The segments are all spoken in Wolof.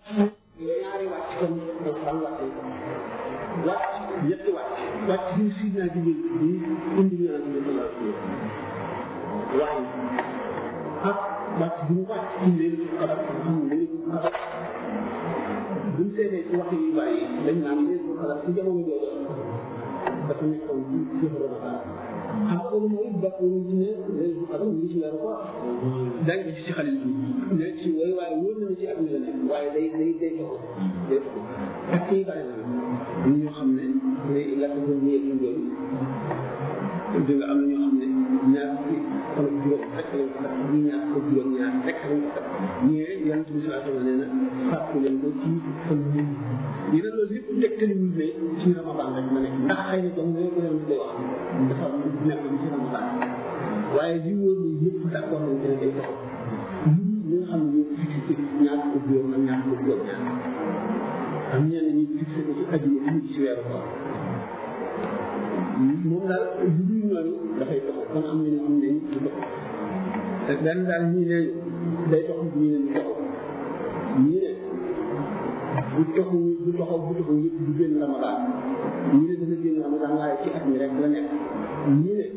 ñaari wàcc kon alquran wàcce wàcc ñetti wàcc wàcc bi si naa jigéen bi indi ñaan bi sallallahu alayhi wa sallam waaye ak wàcc bi mu wàcc ci leen xabar xam leen xabar buñ seetee ci wax yu bàyyi dañ naan leen xabar ci jamono jooju dafa nekkoon ci ci Ramadan xam nga mooy bakkuñ ci ne leen xabar ñu ngi ci weeru ko dañ ko ci xalil bi ne ci way waaye wóor na ci at mi la nekk waaye day day day taxaw day taxaw ak kii bari na ñi ñoo xam ne day lakk ko ñëwee ci loolu di nga am na ñoo xam ne ñaar fi fan ak juróom rek lañ ko def ñi ñaar ko juróom ñaar rek lañ ko def ñee yonent bi saa sama nee na fàttu leen ko ci fan ñu ñu ne loolu lépp tegtali ñu ne ci ramadan rek la nekk ndax xëy na comme ko yonent day wax dafa nekk ci ramadan waaye li wóor ni yëpp d'accord nañ ne day taxaw ñi nga xam ne ñoo fixé ñaar ko juróom ak ñaar ko juróom ñaar am ñenn ñi fixé ko ci àdduna bi ñu ci weeru koor moom daal lu dul ñooñu dafay taxaw kon am na ñu am nañ du taxaw te benn daal ñii ne day taxaw ñii ne du taxaw ñii ne bu taxaw bu taxaw bu taxaw yëpp du génn ramadan ñii ne dana génn ramadan waaye ci at mi rek la nekk ñii ne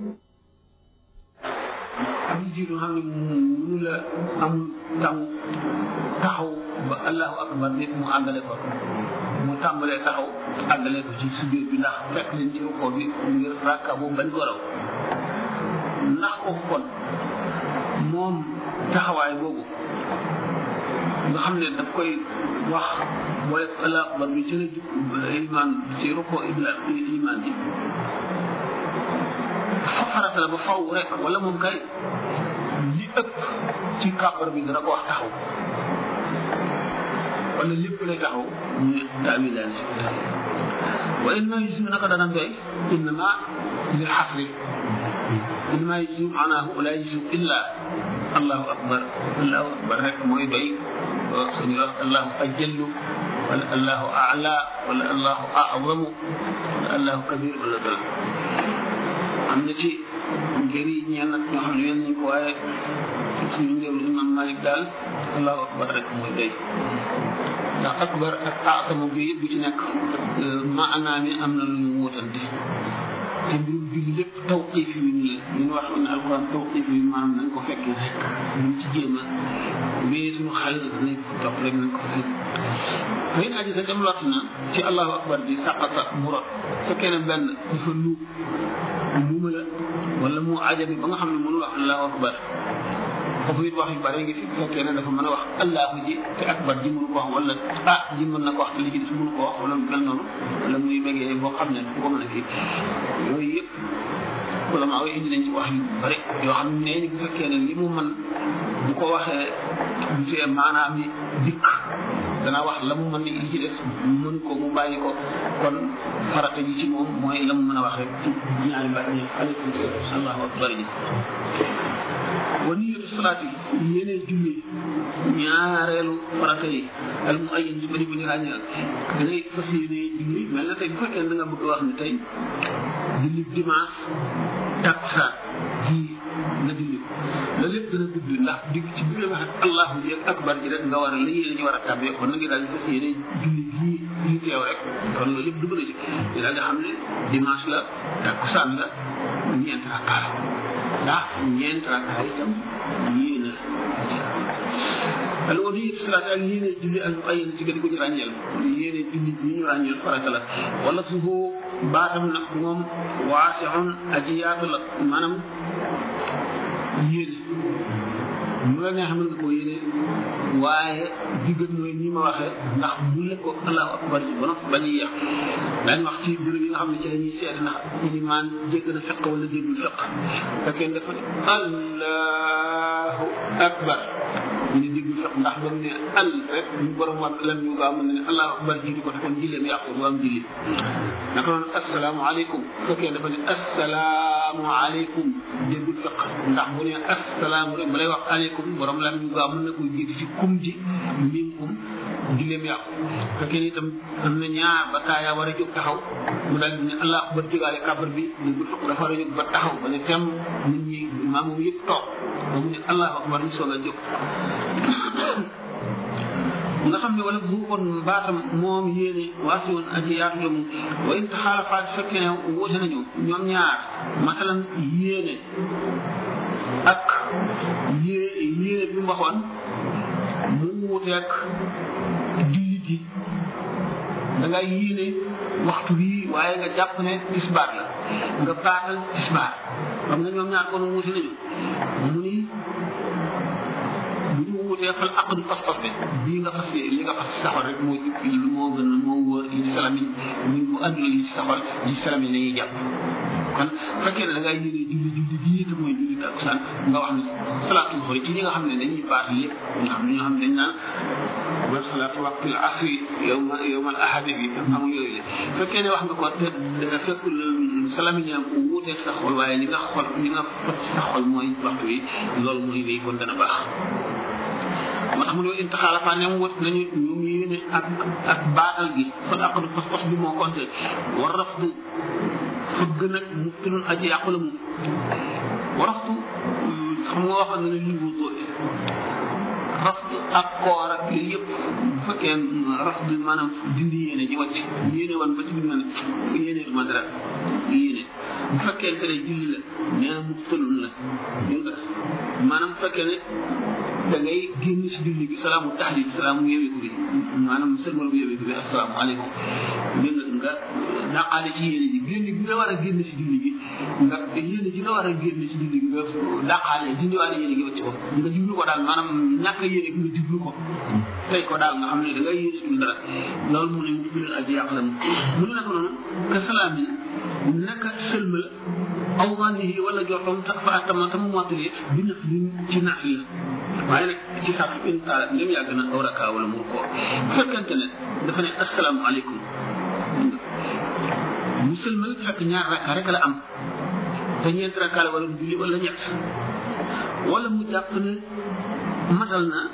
am jiitu xam ne mënu la am tam taxaw ba allahu akbar nit mu àggale ko mu tàmbalee taxaw àggale ko ci sujjóot bi ndax fekk leen ci rukkoo bi ngir rakka boobu bañ ko raw ndax ko kon moom taxawaay boobu nga xam ne daf koy wax booy allahu akbar bi ci la iman ci rukkoo iman bi fa farata la ba faw rek wala moom kay li ëpp ci kàbbar bi dana ko wax taxaw wala lépp lay taxaw ñu taawilaan si wa inna yusiu naka dana doy innama lil xasri innama yusiu maanaahu la yusiu illa allahu akbar allahu akbar rek mooy doy suñu wax allahu ajallu wala allahu ala wala allahu azamu wala allahu kabir wala dara am na ci ngir yi ñeen nag ñoo xam ne yéen nañ ko waaye suñu ngéew imam malik daal allahu akbar rek mooy doy ndax akbar ak aatamu bi yëpp bu ci nekk maanaa mi am na lu ñu wutante te mbirum julli lépp tawqif yi ñu la ñu wax ne alquran tawqif yi maanaam nañ ko fekkee rek ñu ci jéem a mais suñu xel nañ ko topp rek nañ ko fekk fay aji sa dem lott na ci allahu akbar bi saqata mu rot fekkee ne benn dafa nuub muuma la wala mu ajabi ba nga xam ne mënu wax allahu akbar foofu it wax yu bare ngi fi fekkee ne dafa mën a wax allahu ji te akbar ji mënu ko wax wala ah ji mën na ko wax te li ci des mënu ko wax wala mel noonu wala muy bégee boo xam ne fu ko mën a kii yooyu yëpp wala maa indi nañ ci wax yu bare yoo xam ne ni bu fekkee ne li mu mën bu ko waxee bu fee maanaam yi dikk dana wax la mu mën li ci des mën ko mu bàyyi ko kon farata ji ci moom mooy la mu mën a wax rek ci ñaari baat ñi aleykum salaam allahu akbar ji wa niyatu salaati yéene julli ñaareelu farata yi al mu ayyin ji bëri bu ñu ràññee da ngay fas yéene julli mel na tey bu fekkee da nga bëgg wax ne tey julli dimanche takkusaan ji nga julli la lépp dana gudd ndax dig ci bi nga wax ak allahu ji ak akbar ji rek nga war a la yéene ñu war a tàbbee kon na nga daal di fas yéene julli jii jii teew rek kon loolu lépp dugg na ci ñu daal di xam ne dimanche la takkusaan la ñeent rakkaa la ndax ñeent rakkaa itam yéene al wadi salaat ak yéene julli al muayyan ci gën ko ñu ràññeel yéene julli bi ñu ràññeel farata la wala suhu baatam nag moom waasixun aji yaatu la maanaam yéene mu la neex mën nga koo yéene waaye diggat nooy nii ma waxee ndax bu la ko allahu akbar ji ba noppi bañ a yéex daañu wax ci béréb yi nga xam ne ci la ñuy seet ndax ilimaan jégg na feq wala jéggul feq fekkee dafa ne allahu akbar ñu ne déggul feq ndax ba mu ne al rek ñu borom war lan ñu gaaw mën na ne allahu akbar jiitu ko te kon jilleem yàqu du am julli naka noonu asalaamaaleykum fekkee dafa ne asalaamaaleykum déggul feq ndax bu ne asalaamu rek ba lay wax aleykum borom lan ñu gaaw mën na ko jiitu ci kum ji miim kum julleem yàqu fekkee ni itam am na ñaar ba taaya war a jóg taxaw mu daal di ne allah akbar jógaale kabar bi déggul feq dafa war a jóg ba taxaw ba ne tem nit ñi maa moom yëpp toog ba mu ne allahu akbar ñu soog a jóg nga xam ne wala bu kon baatam moom yéene waasi woon aji yaatu la mu wa in taxaalafaat fekkee ne wuute nañu ñoom ñaar masalan yéene ak yée yéene bi mu waxoon mu wuuteeg julli gi da ngay yéene waxtu bii waaye nga jàpp ne tisbaar la nga baatal tisbaar xam nga ñoom ñaar kon wuute nañu mu ni bu ñu wutee fal aqdu pas-pas bi bii nga fas li nga fas saxol rek moo lu moo gën a moo wóor li salamin ñu bu àndul li saxol li salamin la ñuy jàpp kon fekkee ne da ngay yéene julli julli bii te mooy julli takkusaan nga wax ne salaatu xool ci ñi nga xam ne dañuy baat lépp nga xam ne ñoo xam ne dañ naan wa salaatu waqtil asri yowma yowmal ahadi bi amul yooyu la fekkee ne wax nga ko te fekk salamin yaa ko wuuteeg sa xol waaye li nga xol li nga fas sa xol mooy waxtu yi loolu mooy wéy kon dana baax moo tax mu ne intaxaalafa ne mu wët nañu ñu ngi yéene ak ak baatal gi kon aqdu pas-pas bi moo compté war raftu fëgg nag mu tunul aji yàqu la mu waraftu xam nga waxoon na ne lii wutoo raftu ak koor ak yooyu yëpp bu fekkee raftu maanaam dindi yéene ji wàcc yéene woon ba ci biir na ne yéene ma dara yéene bu fekkee ne julli la nee na mu tëlul la dégg nga maanaam bu fekkee ne da ngay génn si julli bi salaamu taxlil salaamu yeweeku bi maanaam sëlmal bu yeweeku bi assalaamu aleykum dégg nga nga daqaale ci yéene ji génn bi nga war a génn si julli gi nga yéene ji nga war a génn si julli gi nga daqaale dindiwaale yéene gi wacc ko nga jublu ko daal maanaam ñàkk yéene gi nga jublu ko tey ko daal nga xam ne da ngay yéenetul dara loolu mu ne mu julal aji yàq la mu mu ne nag noonu ka salaam yi naka sëlmal aw zannihi wala joxam tak fa atama tam mottalee bi naf li ci naaf la waaye nag ci sax in taala ndem yàgg na aw raka wala mu ko bu fekkente ne dafa ne asalaamaaleykum mu sëlmal fekk ñaar raka rek la am te ñeent raka la wala mu julli wala ñett wala mu jàpp ne matal na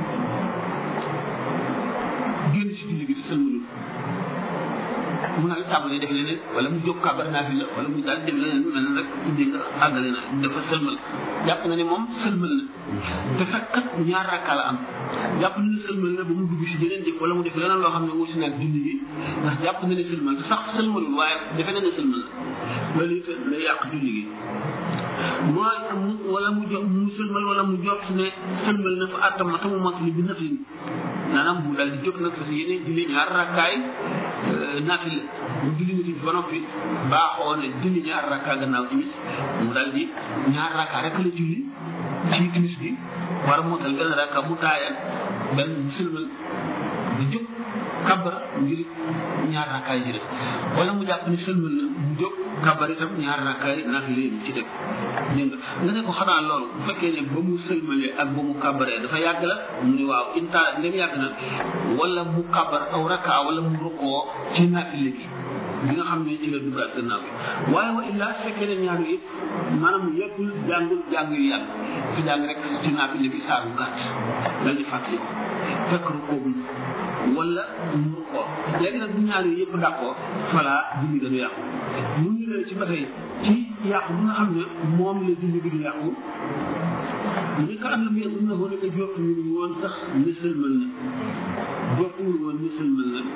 génn si julli bi te sëlmalul mu nag tàmbalee def leneen wala mu jóg kàbbar naa fi la wala mu daal def leneen mel na rek dégg nga àggale na dafa sëlmal jàpp na ne moom sëlmal na te fekk kat ñaar rakka la am jàpp na ne sëlmal na ba mu dugg si jeneen jëf wala mu def leneen loo xam ne wuti naag julli gi ndax jàpp na ne sëlmal te sax sëlmalul waaye defe na ne sëlmal na loolu it lay yàq julli gi mooy mu wala mu jox mu sëlmal wala mu jox ne sëlmal na fa àttama te mu mot li bi nafin maanaam mu daal di jóg nag parce que yeneen julli ñaar rakkaay naafila mu julli nit ba noppi baaxoo ne julli ñaar rakkaa gannaaw timis mu daal di ñaar rakkaa rek la julli ci timis bi war a motal benn rakka mu taaya benn mu sëlmal di jóg kabar ngir ñaar rakkaay ji des wala mu jàpp ni sëlmal na mu jóg kabar itam ñaar rakkaay naafila yi ci dëkk dégg nga nga ne ko xanaa loolu bu fekkee ne ba mu sëlmalee ak ba mu kabaree dafa yàgg la mu ne waaw inta ndem yàgg na wala mu kabar aw rakkaa wala mu rukkoo ci naafila gi bi nga xam ne ci la duggaat gannaaw bi waaye wa illaa su fekkee ne ñaar yëpp maanaam yëppul jàngul jàng yu yàgg su jàng rek ci naafila bi saa bu gàtt dal di fàttali ko fekk rukkoo bu wala mu rukkoo léegi nag bu ñaar yooyu yëpp dàqoo voilà julli ga du yàqu mu ngi leen ci ba tey ci yàqu bi nga xam ne moom la julli bi du yàqu ni ka am na mu yëngu na ko ne jot ñu woon sax ne sëlmal na jotul woon ne sëlmal na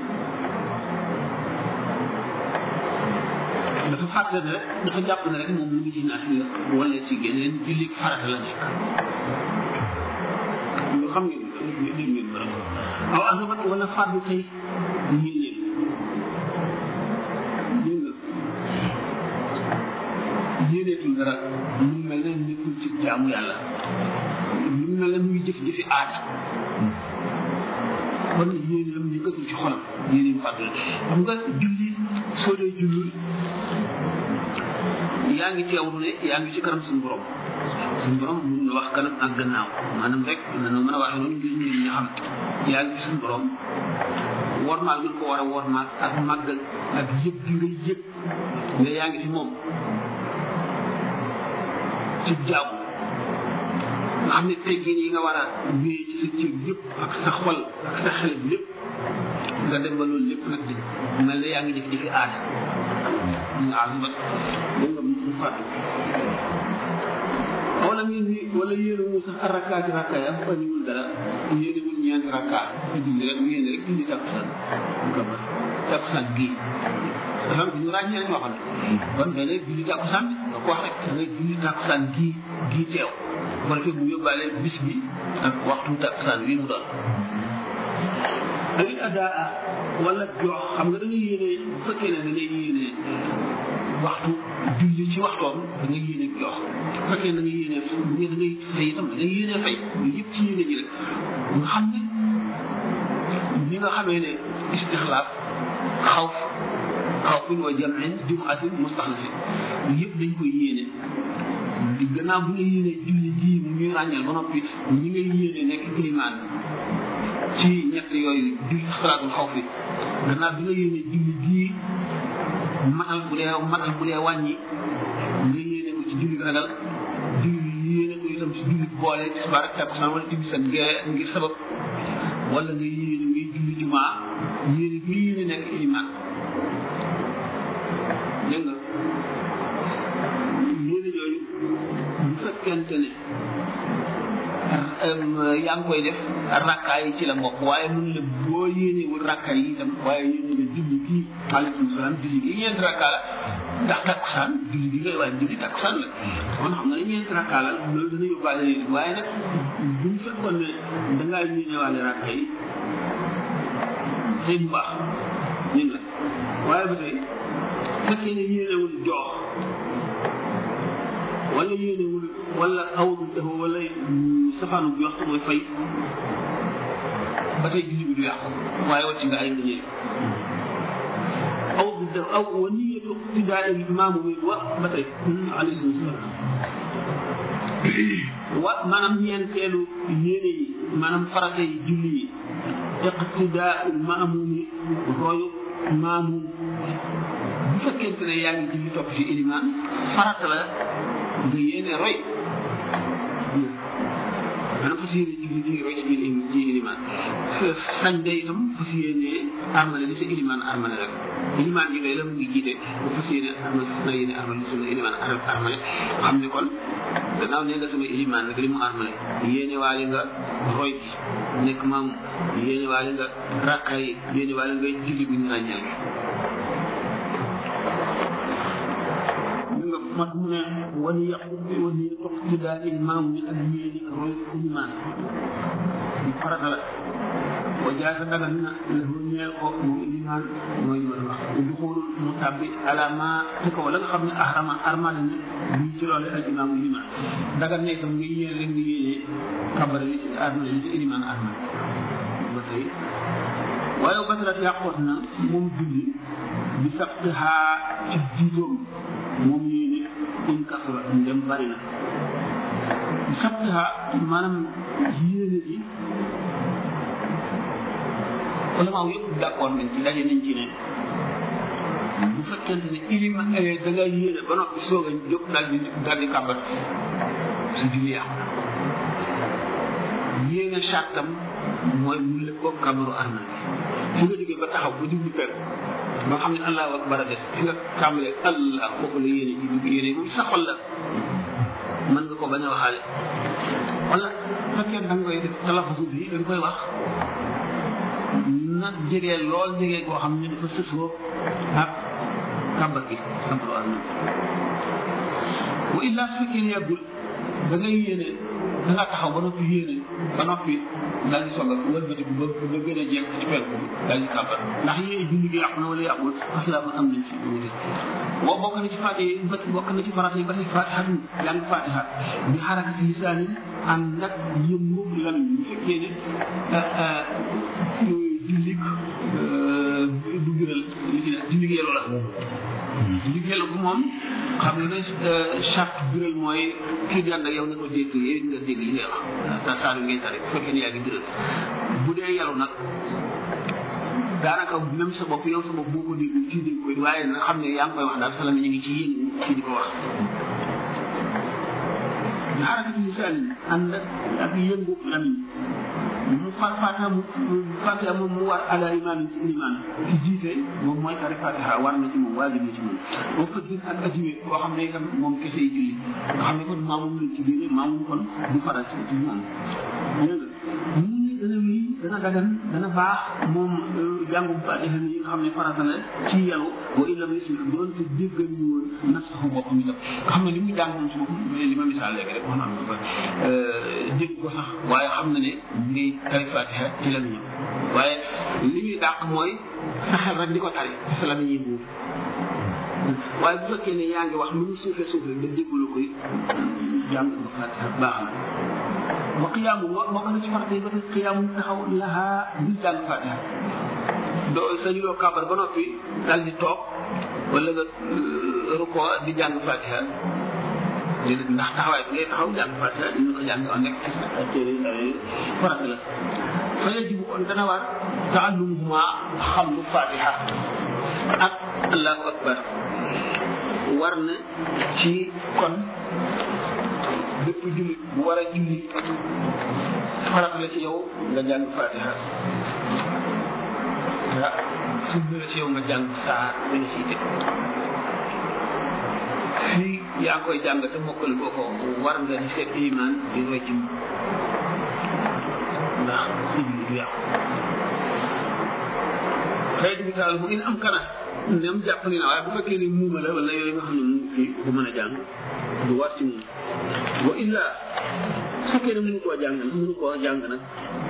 dafa fàtte ne rek dafa jàpp ne rek moom mu ngi ci naat la wala ci geneen julli farata la nekk lu xam ngeen dégg ngeen borom aw azabat wala fardu tey ñii leen dégg nga yéeneetul dara mu mel ne nekkul ci jaamu yàlla mu mel ne muy jëf jëfi aada kon yéeneem nekkatul ci xolam yéeneem fàddu la xam nga julli soo dee julli yaa ngi teewlu ne yaa ngi ci kanam suñu borom suñu borom mun na wax kanam ak gannaaw maanaam rek dañoo mën a waxee noonu ngir ñun ñu xam yaa ngi ci suñu borom wormaal bi nga ko war a wormaal ak màggal ak yëg gi nga yëg ne yaa ngi ci moom ci jaamu nga xam ne teggin yi nga war a wéyee ci sa cër yëpp ak sa xol ak sa xel lépp nga dem ba loolu lépp nag di mel ne yaa ngi def jëfi aada nga azubat da nga mu fàttu wala ngeen ni wala yéene mu sax rakkaati rakkaay am wàññiwul dara yéenewul ñeenti rakka nga julli rek mu yéene rek julli takkusaan mu kabar takkusaan gii dafa am ñu ràññee lañ waxoon kon da ngay julli takkusaan nga ko wax rek da ngay julli takkusaan gii gii teew bu defee mu yóbbaale bis bi ak waxtu takkusaan wi mu doon ay adaa wala jox xam nga da ngay yéene bu fekkee ne da ngay yéene waxtu julli ci waxtoom da ngay yéene jox bu fekkee da ngay yéene bu ngeen da ngay fay itam da ngay yéene fay yooyu yëpp ci yéene ji rek nga xam ne ni nga xamee ne istixlaaf xawf xawfin wa jamin jumaatin mustaxlafin yëpp dañ koy yéene di gannaaw bu nga yéene julli ji mu ñuy ràññal ba noppi ñi ngay yéene nekk ilimaan ci ñett yooyu julli salaatul xaw fi gannaaw bi nga yéene julli gii matal bu dee matal bu dee wàññi nga yéene ko ci julli ragal julli yéene ko itam ci julli boole ci subaar ak takkusaan wala timis ak gee ngir sabab wala nga yéene ngay julli jumaa yéene nga yéene nekk ilimaan dégg nga yéene yooyu bu fekkente ne yaa ngi koy def rakkaa yi ci la mbokk waaye mun la boo yéenewul rakkaa yi itam waaye yéene nga julli kii aleykum salaam julli gi ñeenti rakkaa la ndax takkusaan julli gi ngay waaye julli takkusaan la kon xam nga ne ñeenti rakkaa la loolu dana yóbbaale yéene waaye nag buñ fekkoon ne dangaa yéenewaale rakkaa yi tey bu baax ñun la waaye ba tey fekkee ne yéenewul joox wala yéenewul wala awul dafa wala safaanu bi wax mooy fay ba tey julli bi du yàqu waaye wàcc nga ay nga ñëw aw da aw wa niyatu iqtidaa al imaamu mi wa ba tey alayhi salaam wa maanaam ñeenteelu yéene yi maanaam farata yi julli yi iqtidaa al maamumi royu maamum bu fekkente ne yaa ngi julli topp ci ilimaan farata la nga yéene roy maanaam fas yéene julli ci roy ci ci ilimaan sañ de itam fas yéene armale li sa ilimaan armale rek ilimaan yi ngay la mu ngi jiite bu fas yéene armale fas na yéene armale li sa ilimaan armale xam ne kon gannaaw ne nga sama ilimaan nag li mu armale yéene waale nga roy bi nekk maam yéene waale nga rakka yi yéene waale nga julli bu ñu ràññal mat mu ne wani yàqu wani toq ci daal imaam mi ak yéeni roy imaan di farata la wa jaasa dagan na lahu ñeel ko moom imaan mooy ma wax du xoolul mu tàbbi alama ci kaw la nga xam ne ahrama armal ne bii ci loole ak imaam imaan dagan ne itam nga yéene rek nga yéene kabare li ci armal li ci imaan armal ba tey waaye batalat yàqoot na moom julli bi sabtihaa ci jiitoom moom yéene in kasura ndem bari na bi sabtihaa maanaam yéene ji ulamaaw yëpp d'accord nañ ci daje nañ ci ne bu fekkente ne ilima da nga yéene ba noppi soog a jóg daal di daal di kàmbat si julli yàqu na yéene sàttam mooy mu lépp ko kàmbaru armal bi fi nga jógee ba taxaw ba jublu per ba xam ne allahu akbar a des fi nga tàmbalee allah kooku la yéene ji bi yéene moom sa xol la mën nga ko bañ a waxaale wala fekkee da nga koy def talafasu bi da nga koy wax na jege lool jege koo xam ne dafa sësoo ak kàmbar gi kàmbaru armal wa illa su fekkee ne yàggul da ngay yéene da nga taxaw ba noppi yéene ba noppi daal di soog a wëlbati ba ba gën a jekk ci penku bi daal di kàmbar ndax yéene julli gi yàqu na wala yàqul parce que am nañ ci wute boo bokk na ci fàtte yi ba bokk na ci farata yi ba tey fatiha jàng fatiha bi xarakati lisaani ànd nag yëngu lan bu fekkee ne julli du biral li ci julli gi yeloo la julli gi yeloo bu moom xam nga ne charte biral mooy kii di ànd ak yow ne ko dégg yéen nga dégg li ngay wax ta saaru ngay tari bu fekkee ne yaa ngi biral bu dee yelu nag daanaka même sa bopp yow sa bopp boo ko dégg kii dégg ko waaye na xam ne yaa ngi koy wax daal salam ñu ngi ci yéen kii di ko wax bi xarakati lisaan yi ànd ak yëngu lamiñ mu fa fatiha mu fatiha moom mu war ala imaam ci imaan ci jiite moom mooy tari fatiha war na ci moom waajib na ci moom boo fëggin ak ajiwe koo xam ne itam moom kese yi julli nga xam ne kon maamum lañ ci biir maamum kon du faral ci ci moom dégg nga mu ni dana wéy dagan dana baax moom jàngum fatiha yi nga xam ne farata la ci yalu wa illam yusmi doonte déggal ñu woon nafsahu boppam itam nga xam ne li muy jàng moom si boppam li ma misaal léegi rek wax naa ko dégg ko sax waaye xam na ne ngay tari fatiha ci la ñu waaye li ñuy dàq mooy sa xel rek di ko tari sa la ñuy buur waaye bu fekkee ne yaa ngi wax lu mu suufe suufe nga déglu koy jàng nga fatiha baax na wa qiyaamu bokk na ci farata yi ba tey qiyaamu taxaw lahaa di jàng fatiha doo sañu loo kàbbar ba noppi daal di toog wala nga ruko di jàng fatiha déedéet ndax taxawaay bi ngay taxaw jàng fatiha dina ko jàng nekk ci sa téere farata la fa yajibu on dana war taallumuhuma xam lu fatiha ak allahu akbar war na ci kon bépp jullit bu war a julli farat la ci yow nga jàng fatiha ah sunna la ci yow nga jàng saar ba nga siy teg fii yaa ngi koy jàng te mokkal boo ko war nga di seet iman di roy ci ndax julli du yàqu xëy bi taal bu in am kana nem jàpp ni na waaye bu fekkee ni muuma la wala yooyu nga xam ne mu fi bu mën a jàng du war ci moom wa illa su fekkee ne mënu koo jàng nag mënu koo jàng nag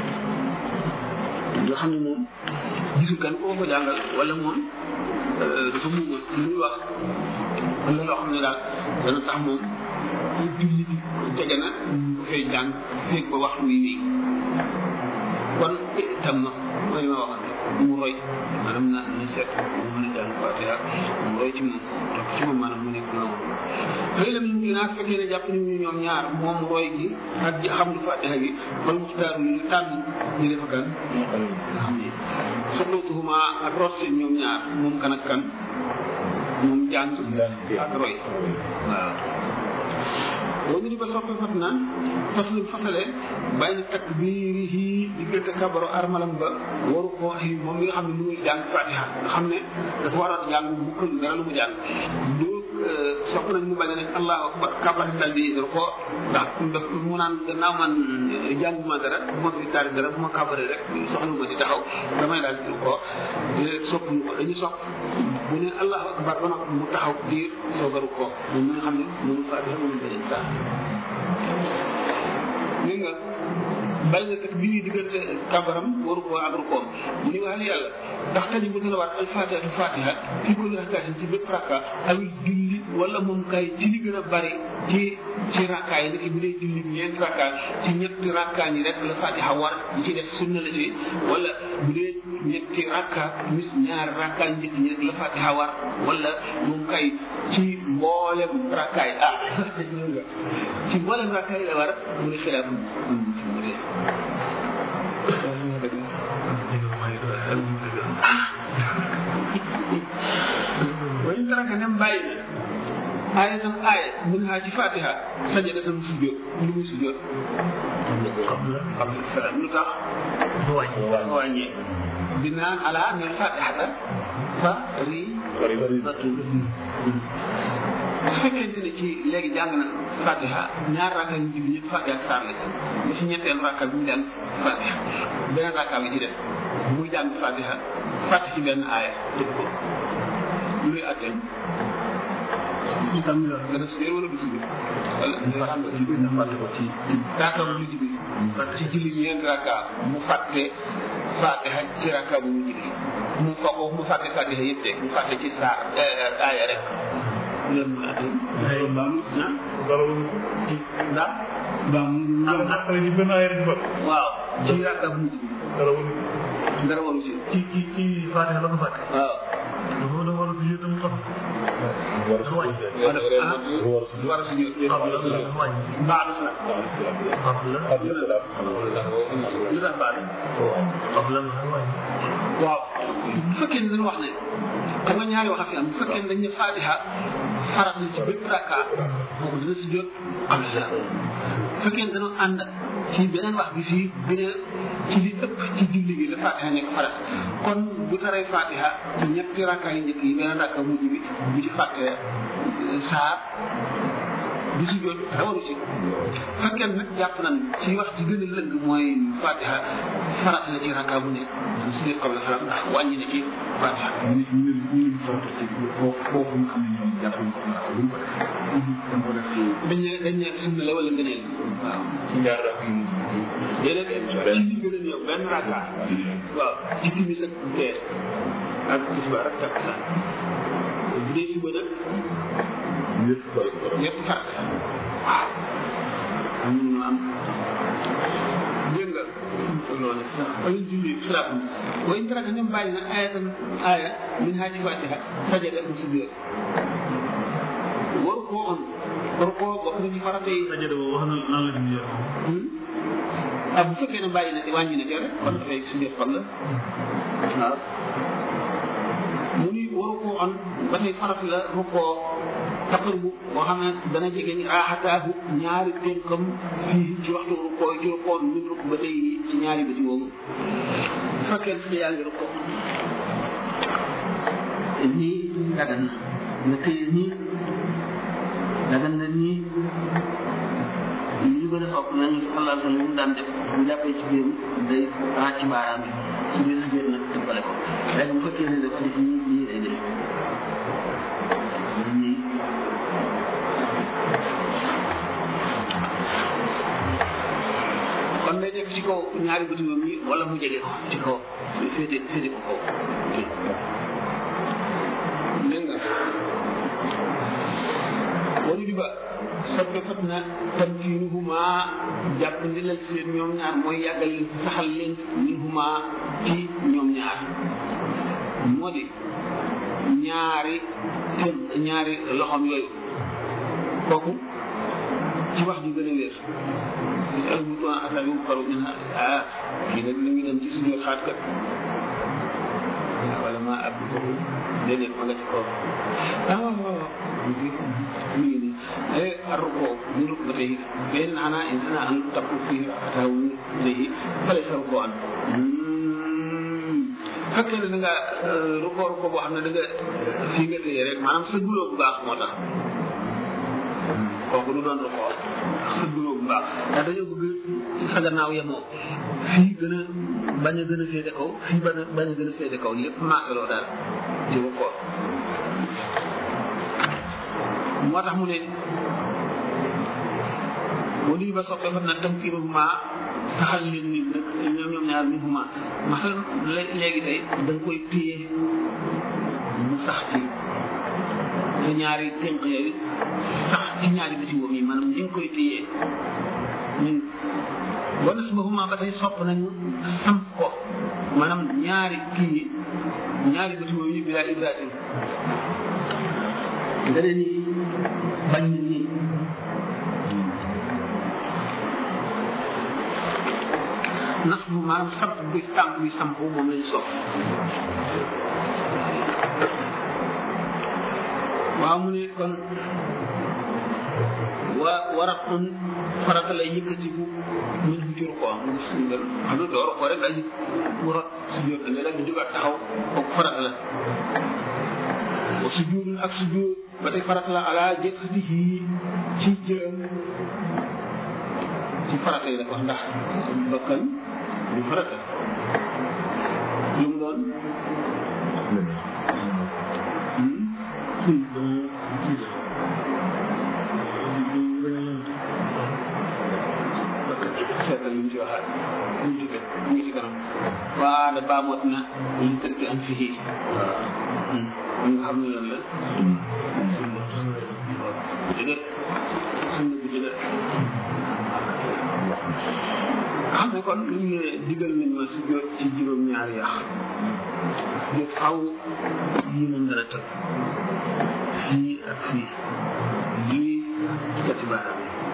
nga xam ne moom gisul kan koo ko jàngal wala moom dafa muuma li muy wax wala loo xam ne daal dana tax moom julli bi tege na bu fay jàng feeg ba waxtu wi wéy kon tam na mooy ma waxoon rek mu roy maanaam na na seet mu mën a jàng fatiha mu roy ci moom topp ci moom maanaam mu nekk noonu xëy na ñu naa fekkee ne jàpp nañu ñoom ñaar moom roy gi ak ji xam lu fatiha gi wala muxtaar yi ñu tànn ñu def kan nga xam ne soxlatuhuma ak root seen ñoom ñaar moom kan ak kan moom jàng ak roy waaw loolu ñu ba soppi fat na faslu fasale bàyyi takbirihi diggante kabaru armalam ba waru ko waxi moom mi nga xam ne mu ngi jàng fatiha nga xam ne dafa war a jàng bu kël dara lu mu jàng du sopp nañ mu bañ a nekk allahu akbar kabar dal di ko ndax mu naan gannaaw man jànguma dara bu ma fi tari dara bu ma kabare rek soxla ma di taxaw damay daal di ko sopp ñu ko dañu sopp bu ne allahu akbar ba noppi mu taxaw diir soogaru ko moom mi nga xam ne mënu fatiha mënu beneen saa li nga bàyyi nga kat bi ñuy diggante kabaram waru ko ak rukoom mu ni waxal yàlla ndax tani bu dina war al fatiha al fatiha fi kulli rakaatin ci bépp rakka aw julli wala moom kay ci li gën a bari ci ci rakka yi niki bu dee julli ñeenti rakka ci ñetti rakka ñi rek la fatiha war ñi ci def sunna la ci wala bu dee ñetti rakka mis ñaari rakka yi njëkk ñi rek la fatiha war wala moom kay ci mboolem rakka yi ah ci mboolem rakka yi la war mu ne xilaaf mu ne wañu taraka nem bàyyi na aaya tam aaya mun naa ci fatiha sajada tam sujjóot lu muy sujjóot xam na salaam lu tax wàññee binaan ala ne fatihata fa ri batu su fekkente ne ci léegi jàng na fatiha ñaar rakka yu jub ñëpp fatiha saar la ba si ñetteel rakka bi mu jàng fatiha beneen rakka bi ci def muy jàng fatiha fàtte ci benn aaya dëgg ko lu lay atteen itam nga def sujjóot wala du sujjóot wala nga xam nga ci biir fàtte ko ci rakka bu mujj bi ci julli ñeent rakka mu fàtte fatiha ci rakka bu mujj bi mu ko mu fàtte fatiha yëpp de mu fàtte ci saar aaya rek loolu mooy atteen loolu baamu ah ci ndax baamu après di benn ay rek ba waaw ci rakka bu mujj bi dara wala dara waru ci ci ci ci Fatiha la ko fàtte waaw dafa da war a fi yëtam tax war a sujjóot xam la la wàññi baax na nag xam la lu tax baax na xam la la wàññi waaw bu fekkee ne dañu wax ne xam nga ñaari wax a fi am bu fekkee ne dañ ne fatiha farat na ci bépp rakka boobu dina si jot am la bu fekkee ne dañoo ànd ci beneen wax bi fii bi ne ci li ëpp ci julli gi la fatiha nekk farat kon bu taree fatiha ci ñetti rakka yi njëkk yi beneen rakka mujj bi bu ci fàtte saar du si jot dara waru ci fekkee nag jàpp nañ ci wax ci gën a lëng mooy fatiha farat la ci rakka bu ne du si qabla salaam ndax wàññi na ci fatiha ñu ñu ñu ñu farata ci foofu foofu nga xam ne ñoom jàpp nañ ko ndax lu mu ko def dañ ko def ci dañ ne dañ ne sunna la wala ngëneel waaw ci ñaar rak yu mujj déedéet benn ci gën a néew benn rakka waaw ci timis ak tee ak tisbaar ak takkusaan bu dee suba nag yëpp bari ko yëpp fàtt waaw am ñu am dégg nga loolu sax wala julli xilaaf wa in taraka nem bàyyi na ayatan aya min haa ci fatiha sajada mu sujjóot waru koo on waru koo bokk na ci farata yi sajada boobu wax na nan la ñu yor ah bu fekkee ne bàyyi na te wàññi na te rek kon dafay sujjóot kon la waaw mu ni waru koo on ba tey farata la rukkoo taqar bu boo xam ne dana jege ni raaxataahu ñaari tënkam fii ci waxtu rukkoo ci rukkoo min rukk ba tey ci ñaari bëti woowu bu fekkee ne yaa ngi rukkoo nii dagan na nga téye nii dagan na nii li ñu gën a sopp nañu sallallahu alayhi wa sallam mu daan def bu jàppee ci biir day raat ci baaraam bi su dee su biir nag tëbbale ko léegi bu fekkee ne dafa def nii nii lay def nii kon day nekk ci kaw ñaari bëti moom yi wala mu jege ko ci kaw féete féete ko kaw dégg nga wari bi ba soppe fat na tamkiinuhuma jàpp ndilal si leen ñoom ñaar mooy yàggal leen saxal leen minhuma ci ñoom ñaar moo di ñaari tëm ñaari loxoom yooyu kooku ci wax ju gën a wér al bu tuwaan asal yu faru min ah kii nag mi ngi dem ci suñu xaat kat wala ma ab foofu déedéet ma nga ci kaw ah waaw waaw mi ngi nii ay arruko ni ruk ba tey benn ana insana an takku fii ataw léegi fale sa ruko an fekkee ne da nga ruko ruko boo xam ne da nga fii nga téye rek maanaam sa guloo bu baax moo tax kooku du doon ruko sa guloo bu baax ndax dañoo bëgg sa gannaaw yemoo fii gën a bañ a gën a féete kaw fii bañ a bañ a gën a féete kaw lépp maakaloo daal ci ruko moo tax mu ne boo nuyu ba soppee fa na tam kii ma saxal leen nit nag ñoom ñoom ñaar min huma masal léegi tey da nga koy téye mu sax ci sa ñaari tënk yooyu sax ci ñaari biti woom yi maanaam ni nga koy téyee ñun boo nas ba huma ba tey sopp nañu samp ko maanaam ñaari kii yi ñaari biti woom yi bilaa ibrahim nga ne nii bañ na nii nas bu maanaam samp bi tànk bi samp moom lañ sopp waaw mu ne kon wa waratun farata lay yëkkatiku min fu jur ko mu sungal xam nga door ko rek dañu mu rot si jur da nga di jógaat taxaw kooku farata la wa sujudun ak sujud ba tey farata la ala jëkkatihi ci jëm ci farata yi la wax ndax bakkan du farata lu mu doon seetal lu mu ci waxaat lu mu ci fekk mu ngi ci kanam waa da baamoot na lu tëdd am fii waaw nga xam ne lan la sunna dëgër sunna bu dëgër xam ne kon lu ñu ne digal nañ ma su jot ci juróom-ñaari yax ñu faw yii moom dana tëb fii ak fii lii cati baaraam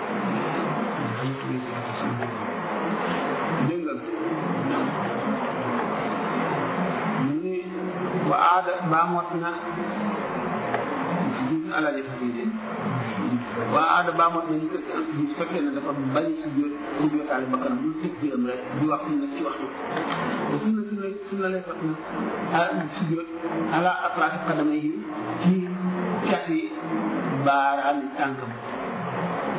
dégg nga mu ni wa aada baamoot na su jur alaaji fatide waa aada baamoot na ñu ko ci su fekkee ne dafa bari su jot su jotaale bakkanam lu tëj biram rek di wax sunna ci waxtu te sunna sunna sunna lay fat na ah su jot ala atrafi qadama yi ci cati baaraami tànkam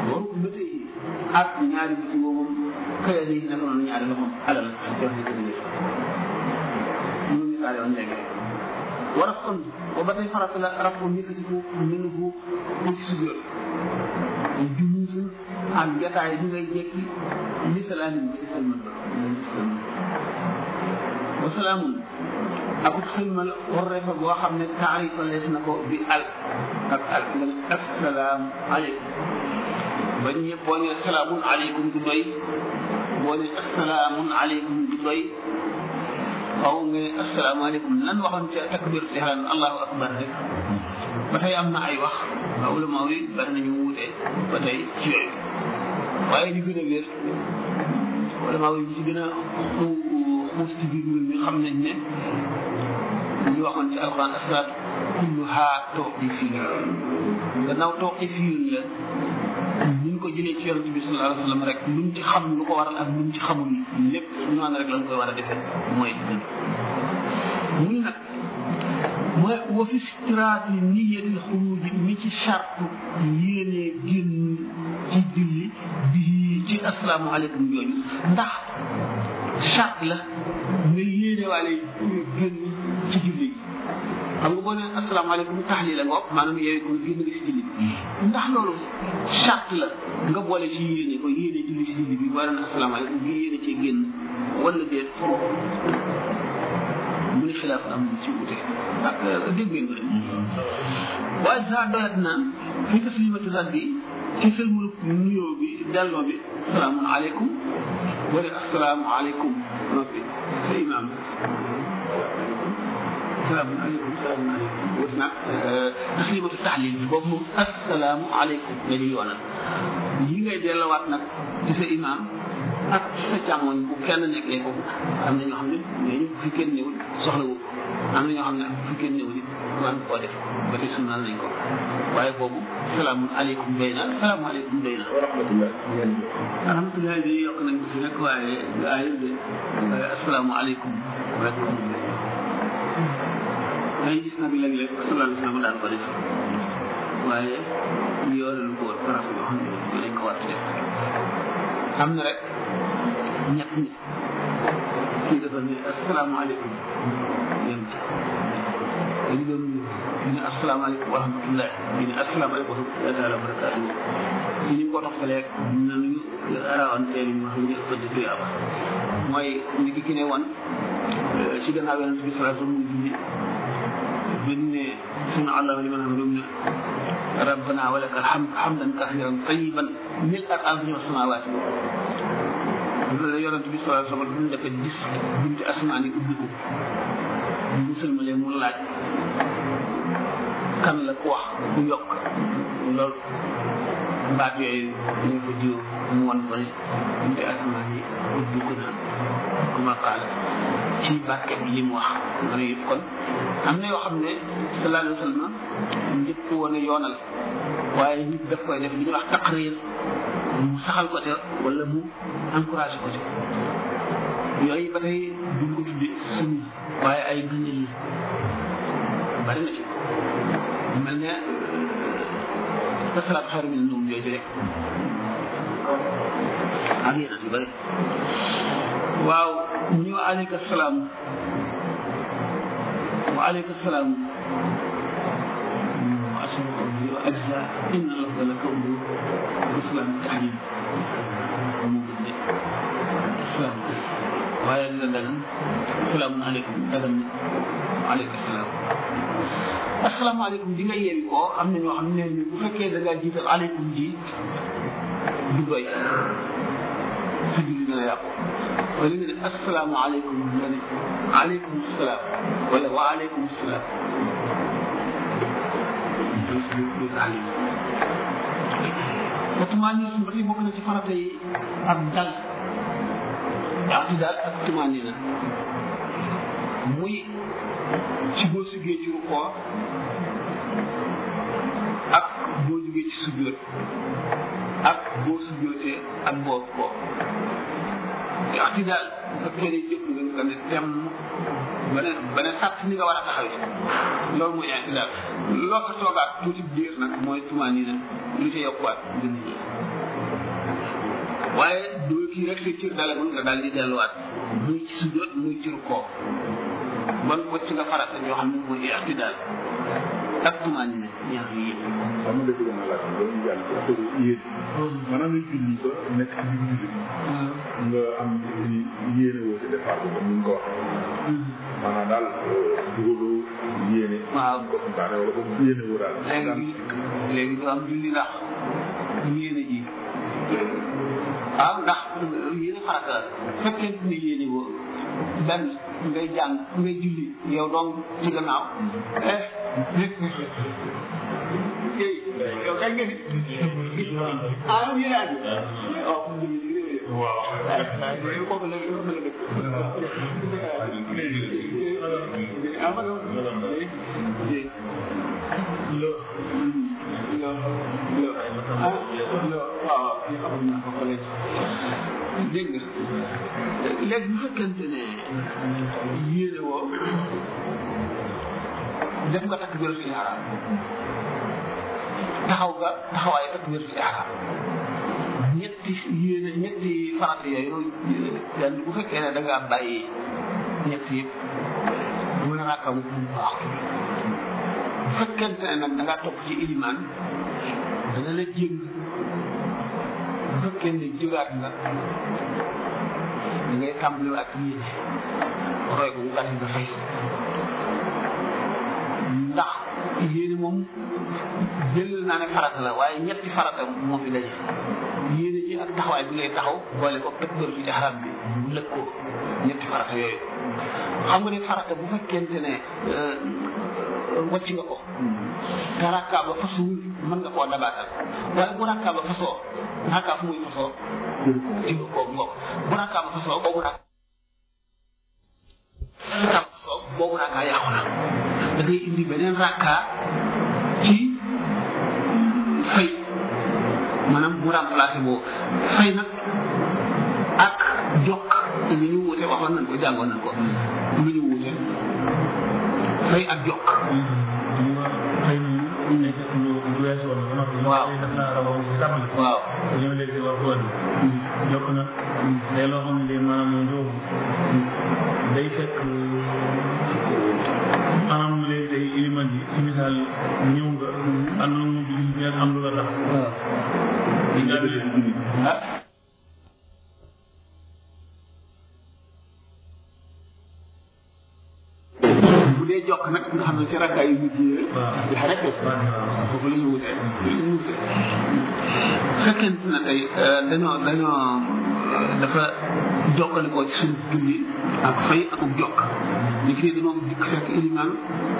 waru ba tey ak ñaari bi ci moom kaya day naka noonu ñaari loxoom alal jox ni ko dëgg ñu misaale woon léegi war a kon ba ba tey farata la rab ko yëkkati ko mënu ko ko ci sujjóot jumusul ak jataay bi ngay jekki li salaamin bi salman ba li salman wa salaamun akut xilmal warreefa boo xam ne taarifa lees na ko bi al ak al nga ne assalaamu aleykum ba ñëpp boo nee salaamun aleykum du doy boo nee assalaamun aleykum du doy xaw nga ne asalaamaaleykum lan waxoon ca takbir ihram allahu akbar rek ba tey am na ay wax waa ulama yi bari nañu wuute ba tey ci yooyu waaye li gën a wér ulama yi ci gën a xuus ci biir mbir mi xam nañ ne ñu waxoon ci alquran asalaatu kulluha tawqifiyya gannaaw tawqifiyya la ñu ko jëlee ci yonent bi sallallahu alayhi wa sallam rek luñ ci xam lu ko waral ak luñ ci xamul lépp noonu rek lañ koy war a defee mooy mu ni nag mooy wa fi istiraati niyatil xuruji mi ci charte yéenee génn ci julli bi ci asalaamualeykum jooju ndax charte la nga yéene waale génn ci julli xam nga boo nee asalaamaaleykum taxlil la ngoog maanaam yooyu ko génn nga si julli ndax loolu charte la nga boole ci yéene ko yéene julli si julli bi boo nee asalaamaaleykum bi yéene cee génn wala déet mu ni xilaaf am ci wute ak dégg ngeen ko de waaye saa doyat na fi taslimatu rabbi ci sëlmulu nuyoo bi delloo bi salaamun aleykum wala asalaamu aleykum noppi sa imaam salaamun aleykum salaamun aleykum wut nag taslimatu taxlil bi boobu moom asalaamu aleykum nga ñu yoonal yi ngay dellowaat nag ci sa imaam ak sa càmmoñ bu kenn nekkee ko am na ñoo xam ne mais ñu fi kenn newul soxla wu am na ñoo xam ne fi kenn newul it war koo def ba tey sunnaal nañ ko waaye boobu salaamun aleykum doy na salaamu aleykum doy na wa rahmatullah alhamdulilah bi yokk nañ ko fi nag waaye gaa yi de waaye asalaamu aleykum rek dañuy gis nag léeg-léeg sallallahu alayhi wa sallam daan ko def waaye yoolalu ko woon faraf yoo xam ne dañ ko war a def am na rek ñett ñi kii dafa ne asalaamaaleykum yéen dañu doon ñu ne asalaamaaleykum wa rahmatullah ñu ne asalaamaaleykum wa rahmatullahi taala wa barakaatu ci ñu ko toxtalee nañu arawanteel ñu wax ñu ëppante tuyaaba mooy ni ki ki ne woon ci gannaaw yonent bi salaa sallam muy julli biñ ne sunu allah liman hamidum ne rabbana wa laka alhamd hamdan kathiran tayiban mil ak ardi wa samawati loolu la yonent bi salaa sallam duñ dafa gis bunti asmaan yi ubbi ko bu sëlmalee mu laaj kan la ku wax ku yokk loolu baat yooyu ñu ko jiw mu wan ko ne bunti asmaan yi ubbi ko na kuma qaala ci barke bi li mu wax ma ne yëpp kon am na yoo xam ne sallallahu alayhi wa sallam njëkk woon a yoonal waaye nit daf koy def li ñuy wax taqrir mu saxal ko te wala mu encouragé ko te yooyu ba tey duñ ko tudde sunna waaye ay gënal la bari na ci mel ne asalaatu xayru min nawm jooju rek ak yeneen yu bari waaw ñu aleyka salaam wa aleyka salaam wa asalaatu wa ajza inna lafza la kawdu wa salaam taxlim mu gën de salaam waaye dina dagan salaamun aleykum dagan na aleyka salaam asalaamaaleykum di nga yeewi ko am na ñoo xam ne bu fekkee da ngaa jiital aleykum ji du doy si julli dana yàqu wala nga ne asalaamaaleykum nga ne aleykum salaam wala wa aleykum salaam du taalim watumaani ba tey bokk na ci farata yi ak dal daal ak tumaani na muy ci boo siggee ci rukkoo ak boo jógee ci sujjóot ak boo sujjóotee ak boo rukkoo i'tidaal bu fekkee ne jëf nga nga ne tem ba ne ba ne sàtt ni nga war a taxawee loolu mooy i'tidaal loo ko toogaat tuuti biir nag mooy tumaani na lu ca yokkuwaat gën waaye doo kii rek sa cër dalagul nga daal di delluwaat muy ci sujjóot muy ci rukkoo bon wacc nga farata yoo xam ne mooy ixtidaal ak tumaan ne ñaar yi yëpp xam nga dëgg naa laaj loolu jàll ci affaire yéen maanaam ñu julli ba nekk ci biir julli nga am ci yéene woo ci départ bi comme ni nga ko waxee maanaam daal dugaloo yéene waaw ko santaane wala ko yéene woo daal léegi léegi du am julli ndax yéene ji waaw ndax yéene farata la fekkente ne yéene woo benn ngay jàng ngay julli yow doom ci gannaaw eh yow kañ nga ni ah yéene aji waaw waaw kooku la dégg nga léegi bu fekkente ne yéene woo def nga takk biir fi ihraam taxaw nga taxawaayu takk biir fi ihraam ñetti yéene ñetti farata yooyu yan bu fekkee ne da ngaa bàyyi ñetti yëpp mën a rakkam bu baax bu fekkente ne nag da ngaa topp ci ilimaan dana la jéng bu fekkee ne jógaat nga da ngay tàmbaliwaat yéene roy ko bu gàtt nga fay ndax yéene moom jël naa ne farata la waaye ñetti farata moo fi daje yéene ji ak taxawaay bi ngay taxaw boole ko takbir fi ihram bi bu lëg ko ñetti farata yooyu xam nga ne farata bu fekkente ne wàcc nga ko te rakka ba fasuwul mën nga koo dabaatal waaye bu rakka ba fasoo rakka fu muy fasoo jël ko ngoog bu rakka ba fasoo boobu rakka rakka ba fasoo boobu rakka yàqu na da ngay indi beneen rakka ci fay maanaam mu remplacé boobu fay nag ak jokk ñu ñu wuute waxoon nañ ko jàngoon nañ ko ñu ñu wuute fay ak jokk xëy na ñu nekk lu weesu woon ba noppi. waaw def naa la wax ci tàmbali. waaw te ñëw léegi wax woon jokk na day loo xam ne day maanaam njóobu day fekk maanaam léegi day iliman ji ci misaal ñëw nga am na mu julli mais am lu la tax di daal di ah bu dee jokk nag nga xam ne ci rakka yu mujj yi la rek foofu la ñu wutee la ñu wutee fekkente na tey dañoo dañoo dafa jokkalikoo ci suñu julli ak fay ak jokk ni fii dañoo dikk fekk iliman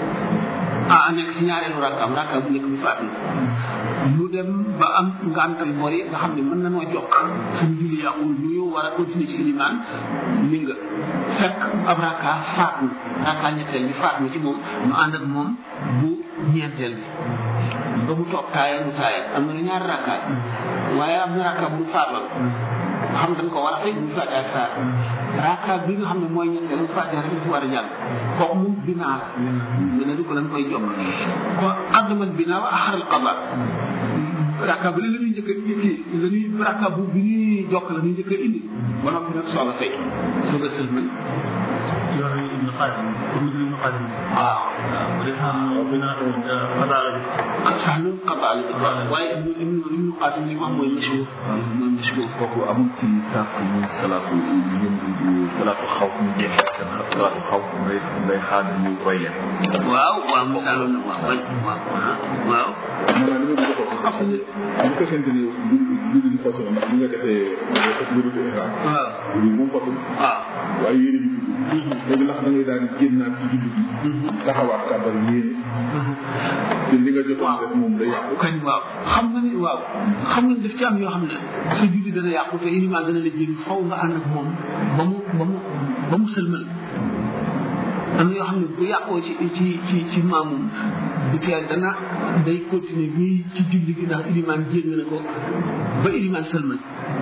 ah nekk ci ñaareelu rakkaam rakka bu njëkk bi faat na mu dem ba am ngantal bori nga xam ne mën na noo jokk suñu julli yàqul ñu ñu war a continuer ci iliman mi nga fekk ab rakka faat na rakka ñetteel bi faat na ci moom mu ànd ak moom bu ñeenteel bi ba mu toog taaya mu taaya am na ñaari rakka waaye am na rakka bu mu faatoon xam dañ ko war a fay mu fàtte ak saar raaka bi nga xam ne mooy ñetteel mu fàtte rek ci war a jàll kooku moom binaa la nga ne du ko lañ koy jokk ko addamal binaa wa axaral qada raaka bi la ñuy njëkk a kii la ñuy raaka bu bi ñuy jokk la ñuy njëkk a indi ba noppi nag soog a fay soog a sëlmal yor yi ibnu xaadim pour mu ibnu xaadim waaw waaw bu dee xam ne binaa xadaala bi sax lu qada la waaye ibnu ibnu ibnu qasim li mu am mooy mashhur mooy mashhur kooku amul ci sàpp muy salaatu ñun salaatu xaw ñu jéem salaatu xaw ngay ngay xaar ñu koy leen waaw waaw misaaloon na waaw waaw waaw maanaam li ma bëgg a wax bu fekkente ni du du façon bi nga defee takbiru ihram waaw bi moom façon waaw waaye yéene bi dugg léegi ndax da ngay daal di génnaat ci julli bi taxawaat kàbbar yéene te li nga jotoon def moom day yàqu kañ waaw xam nga ni waaw xam nga ni daf ci am yoo xam ne sa julli dana yàqu te ilimaan dana la jël faw nga ànd ak moom ba mu ba mu ba mu sëlmal am na yoo xam ne bu yàqoo ci ci ci ci maamum bu teel dana day continuer bii ci julli gi ndax ilimaan jéng na ko ba ilimaan sëlmal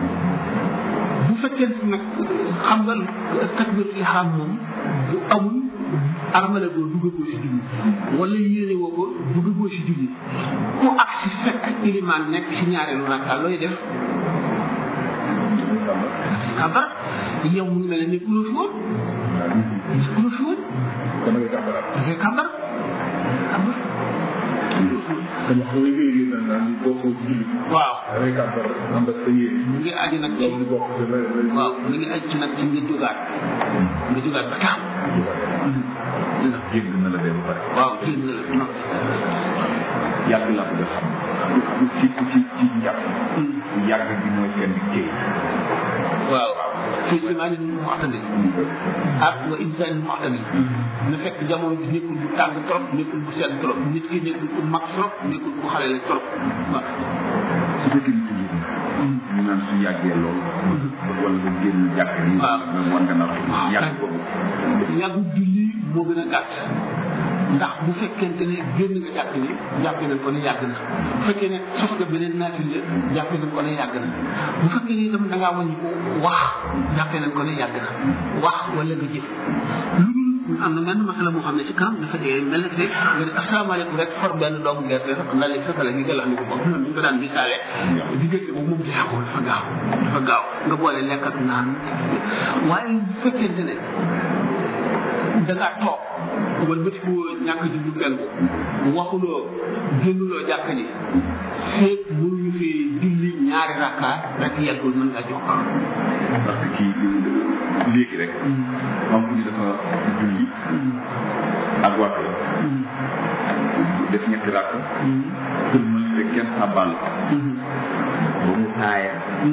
bu fekkente nag xam nga takbir ihram moom bu amul armale goo duggagoo si julli wala yéene woo ko duggagoo si julli ku ak si fekk ilimaan nekk si ñaareelu rakka looy def kàmbar kabar yow mu ngi mel ne nekkuloo fi woon nekkuloo fi woon kon da ngay kàmbaraat da ngay kabar kabar kon wax nga yooyu yëpp nag naan boo ko julli waaw da ngay kàmbar ànd ak sa yéene mu ngi aju nag ci loolu di bokk ci la la waaw mu ngi aju ci nag ci nga jógaat nga jógaat ba taam jégg na la dee ba pare waaw génn la non yàgg laa bëgg a xam ci ci ci njàpp yàgg bi mooy kenn téye waaw fii simaanin muxtadil ak wa insaanin muxtadil na fekk jamono bi nekkul bu tàng trop nekkul bu sedd trop nit ki nekkul ku mag trop nekkul ku xale la trop waaw su fekkee ni toujours ñu naan su yàggee lool wala nga génn jàkk yi waaw. nga wan nga nar yàgg boobu yàggu julli moo gën a gàtt ndax bu fekkente ne génn nga jàpp ni jàppe nañ ko ne yàgg na bu fekkee ne sos nga beneen naafile jàppe nañ ko ne yàgg na bu fekkee ne itam da ngaa wàññi ko wax jàppe nañ ko ne yàgg na wax wala nga jëf lu dul am na benn masala moo xam ne ci kanam dafa dee mel na rek nga ne asalaamaaleykum rek for benn doomu gerte sax ndax léegi sa kala gi galax ni ko bopp noonu ñu ko daan misaale diggante boobu moom jeexul dafa gaaw dafa gaaw nga boole lekk ak naan waaye bu fekkente ne da ngaa toog wala bëti ko ñàkk ji bu kenn waxuloo génnuloo jàkk ji feeg mënuñu fi julli ñaari rakka rek yeggul mën nga jox parce que kii léegi rek xam ni dafa julli ak waxee def ñetti rakk kër mën te kenn sàbbal ko ba mu taaya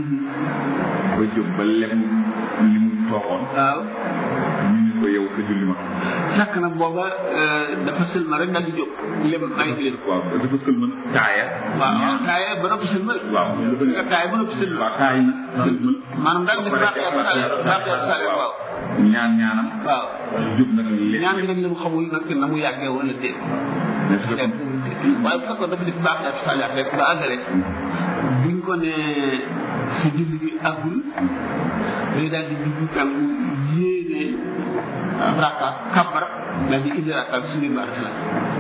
ba jóg ba lem li mu toogoon waaw ñu ni ko yow sa julli ma fekk na booba dafa sëlma rek daal di jóg lem ay leen waaw dafa sël mën taaya waaw taaya ba noppi sëlmal waaw nga taaya ba noppi sëlmal waaw taay na sël mën maanaam daal def baax ak sale baax ak sale waaw ñaan ñaanam waaw jóg nag léegi ñaan gi nag la mu xamul nag na mu yàggee wala déet mais su fekkoon waaye bu fekkoon dafa def baax ak sale rek ba àggale buñ ko ne si julli bi àggul day daal di dugg kan yéene raka kabar daal di indi raka bi suñu baax la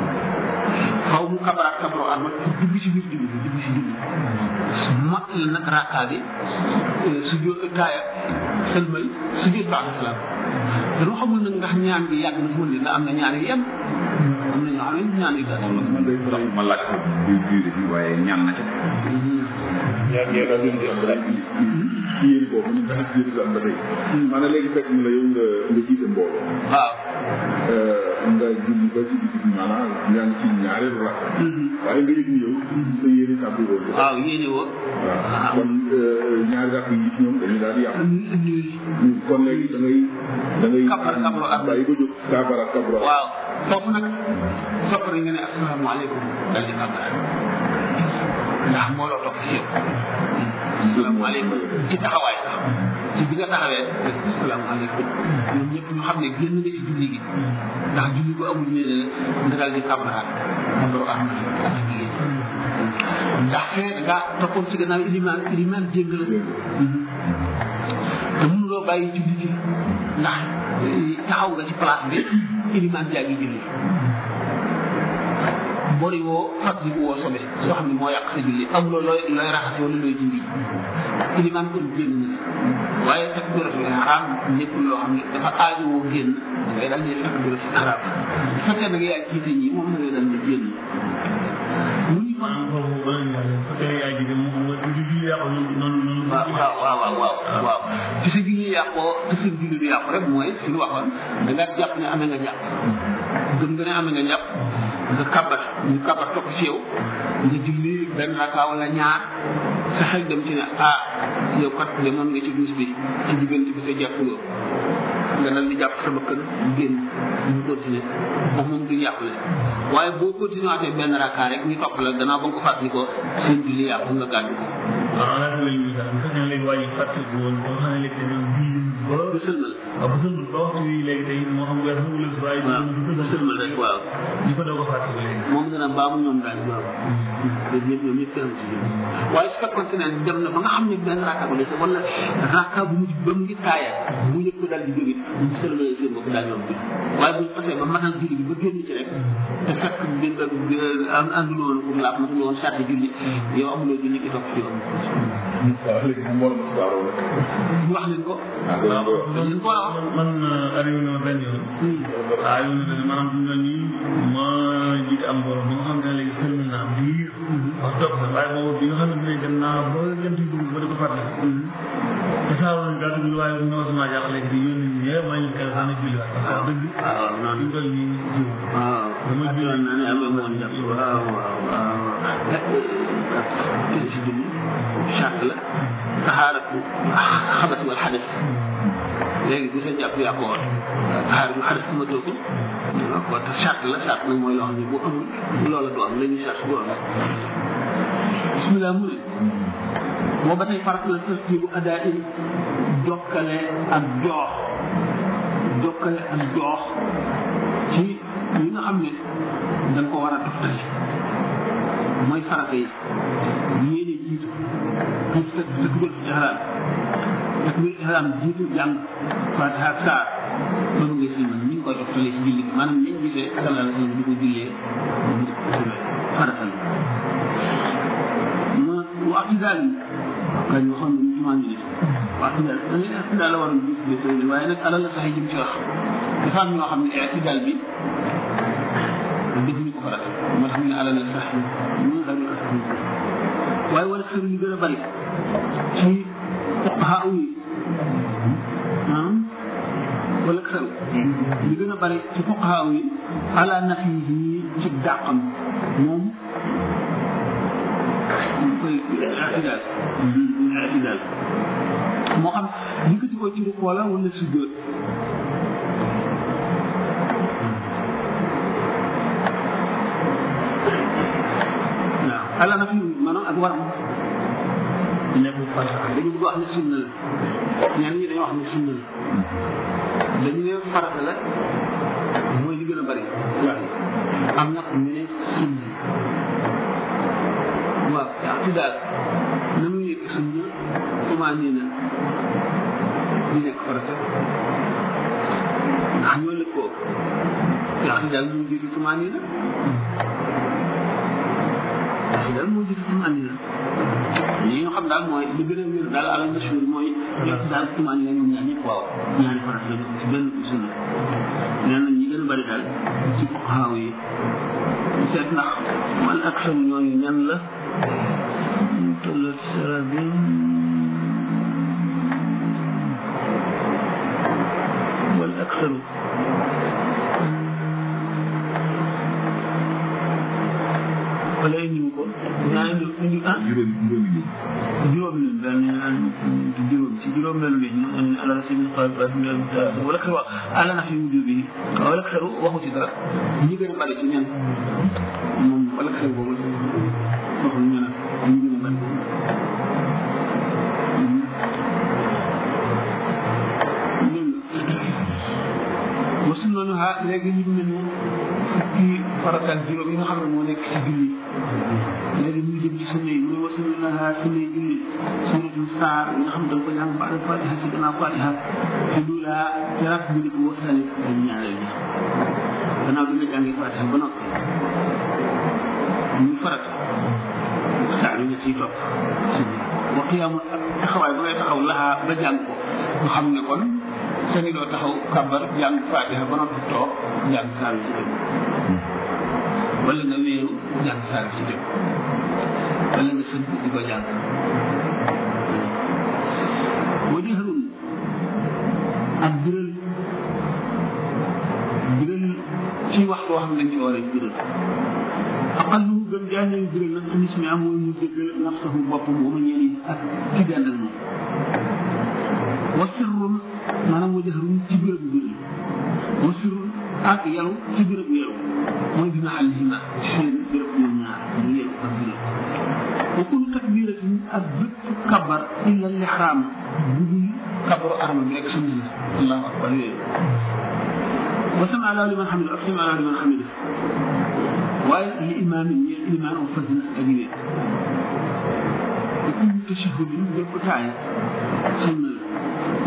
faw mu kabar ak kabaroo arma dugg si biir julli bi dugg si julli mat la nag raka bi su jó taaya sëlmal su jot baax na salaam dañoo xamul nag ndax ñaan bi yàgg na fu ne am na ñaan yi yem am na ñoo xam ne ñaan yi gàtt man day tax ma laaj ko du durée bi waaye ñaan na ca ñaar ñee daal leen di am rek ci yéen boobu ñu nga gis Jérusalem ba tey maanaam léegi fekk na la yow nga nga jiite mbooloo waaw nga julli ba ci digg bi maanaam yaa ngi ci ñaareelu rakk waaye nga yëg ni yow sa yéene tàbbi woon waaw yéene woo waaw kon ñaari rakk yi ci ñoom dañuy daal di yàqu nul kon léegi da ngay da ngay Kabbar, kabbar, ak- bàyyi ko jóg kabar ak kabro waaw foofu nag sopp nañ nga ne asalaamaaleykum dal di kabar ndax mbooloo topp ci yow asalaamaaleykum ci taxawaay sax ci bi nga taxawee asalaamaaleykum ñoom ñëpp ñu xam ne génn nga ci julli gi ndax julli ko amul ñene nga dal di kabaraat kabaru am na ak jigéen ndax fee da ngaa toppoon ci gannaaw ilimaan ilimaan jégg la te mënuloo bàyyi julli gi ndax taxaw nga ci place bi ilimaan jaa ngi julli bori woo fàttali woo sobe soo xam ne moo yàq sa julli amuloo looy looy raxas wala looy dindi ilimaan kon génn na waaye fekk bërëb bi xaraam nekkul loo xam ne dafa aaju woo génn da ngay dal di fekk bërëb bi xaraam bu fekkee da nga yaay jiite ñi moom da ngay dal di génn mu ñu kon maanaam foofu ba la ñu waxee parce que yaay ji de moom mooy du julli yàqu noonu noonu noonu. waaw waaw waaw waaw waaw waaw ci sa julli yàqoo te sa julli du yàqu rek mooy fi ñu waxoon da nga jàpp ne amee nga njàpp gëm nga ne amee nga njàpp nga kabat ñu kabat topp ci yow nga julli benn raka wala ñaar sa xel dem ci ne ah yow kat demoon nga ci duus bi ci diggante bi te jàppuloo nga dal di jàpp sa bakkan génn ñu continuer ndax moom du yàqule waaye boo continué waatee benn raka rek ñu topp la gannaaw ba nga ko fàttali ko seen julli yàqu nga gàddu ko waaw laata la ñuy sax bu fekkee léegi waa ji fàttaliku woon ba nga xam ne léegi tamit julli ba du sëlmal waaw bu sëlmal ba waxtu wi léegi tey moo xam weer mu wala waaye waaw du du sëlmal rek waaw ñu ko doog a fàttaliku léegi. moom dana baamu ñoom daal waaw ñoom ñëpp ñoom ñëpp kenn ci ñoom waaye su fekkoon ne dem na ba nga xam ne benn rakka ko dese wala rakka bu mujj ba mu ngi taaya mu yëg ko daal di jóge bu sëlmalee seen bopp ko daal ñoom bi waaye buñ xasee ba matal julli bi ba génn ci rek te fekk bi nga am ànduloo woon pour laab matuloo woon sàrt julli yow amuloo julli ki topp ci yow waaw léegi moom moo la mos a rek. wax leen ko ah danañ ko loolu leen ko war a wax man arrivé na ma benn yoon waaw yow ne dañu maanaam duñ la nii ma jiite am borom bi nga xam ne léegi sëlmi naa biir wax topp na waaye boobu bi nga xam ne dinañ dem naa ba jant yi dugg ba di ko fàttali te saa woon daa dugg waaye bu ñëw sama jàq léegi di yónni ñu ñëpp maa ngi kay xaar na julli waat parce que wax dëgg waaw fi noonu mu toll nii jiw waaw dama julli naa ne am na moon jàpp waaw waaw waaw kenn si julli charte la taxaaratu xabas wal xadas léegi bu sa jàpp yaa ko war taxaar bu xadas ma too ko waaw te charte la charte nag mooy loo xam ne bu amul loola du am la ñuy charte du am bismillah mu ne moo ba tey farat la tartibu adaa in jokkale ak joox jokkale ak joox ci li nga xam ne da nga ko war a toftale mooy farata yi yéene jiitu pour tëg tëggal ihraam takbir ihraam jiitu jàng fatiha ak saar loolu ngay si man ni nga koy toftale ci julli bi maanaam niñ gisee sallallahu alayhi wa sallam di ko jullee farata la ma waxtu daal yi kañ waxoon nañu jumaa ñu ne waxtu daal da ngay waxtu daal la waroon gis bi sëy waaye nag alal la sax yi jëm ci wax dafa am ñoo xam ne i'tidaal bi defuñu ko farata moo tax ñu ne alal la sax yi ñu daal ko sax waaye wala xër li gën a bari ci fuqaha yi ah wala xër li gën a bari ci fuqaha yi ala nafi yi ci dàqam moom ñu koy i'tidaal i'tidaal moo xam yëkkati ko ci rukkoo la wala sujjóot waaw ala na fi maanaam ak waram nekkul farata dañu bëgg wax ne sunna la ñenn ñi dañoo wax ne sunna la dañu ne farata la mooy li gën a bari wax yi am nag ñu ne sunna waaw ci daal na muy nekk sunna comment nii na di nekk farata ndax ñoo lëkkoo yaa ci daal moo jiitu comment nii na yaa ci daal moo jiitu comment nii na li nga xam daal mooy li gën a wér daal alal mashhur mooy yaa ci daal comment nii na ñoom ñaar ñëpp waaw ñaari farata la ci benn sunna nee na ñi gën a bari daal ci fuqahaa yi seet ndax man ak sam ñooñu ñan la tollat sarabi wal aksaru wala indi ko ñaa indi indi ah juróom juróomi nit juróom leen daal ñu naan juróom ci juróom leen bi ñu ne ala si min qaal wala xaru ala na fi mujj bi wala xaru waxu ci dara ñi gën a bari ci ñan moom wala xaru boobu waxu ñu ne ñi gën a bari wasu noonu ha léegi ñu mel ne fukki farataal juróom yi nga xam ne moo nekk ci julli léegi ñu jëm ci sunna yi mu ne wasu noonu ha sunna yi julli sunnatul saar yi nga xam ne da nga ko jàng ba fatiha ci gannaaw fatiha te du laa ci rak bi ko wasali dañ ñaareel bi gannaaw bi nga jàngee fatiha ba noppi muy farata saar yi nga ciy topp wa qiyaamu taxawaay ba ngay taxaw laxaa ba jàng ko nga xam ne kon sëñ doo taxaw kabar jàng fatiha ba noppi toog jàng saar bi ci dem wala nga wéeru jàng saar bi ci dem wala nga sëñ di ko jàng wa jahrun ak biral biral ci wax koo xam ne dañ ci war a biral aqallu gën jaañee biral nag anis mi am mooy mu dëggal nafsahu boppam wa ma ñeeni ak ci gàndal moom wa sirrun maanaam wa jahrun ci béréb bu bëri wa sirrun ak yalu ci béréb bu yalu mooy bi mahallihima ci seen béréb ñoom ñaar ñu yalu ak béréb wa kullu takbiratin ak bépp kabar illa lixraam bu dul kabaru arma bi rek sunna la allahu akbar yooyu wa sama allahu liman xamida ak sama allahu liman xamida waaye li imaam yi imaam am fas na ak yéen wa kullu tashahudin bépp taaya sunna la wal julus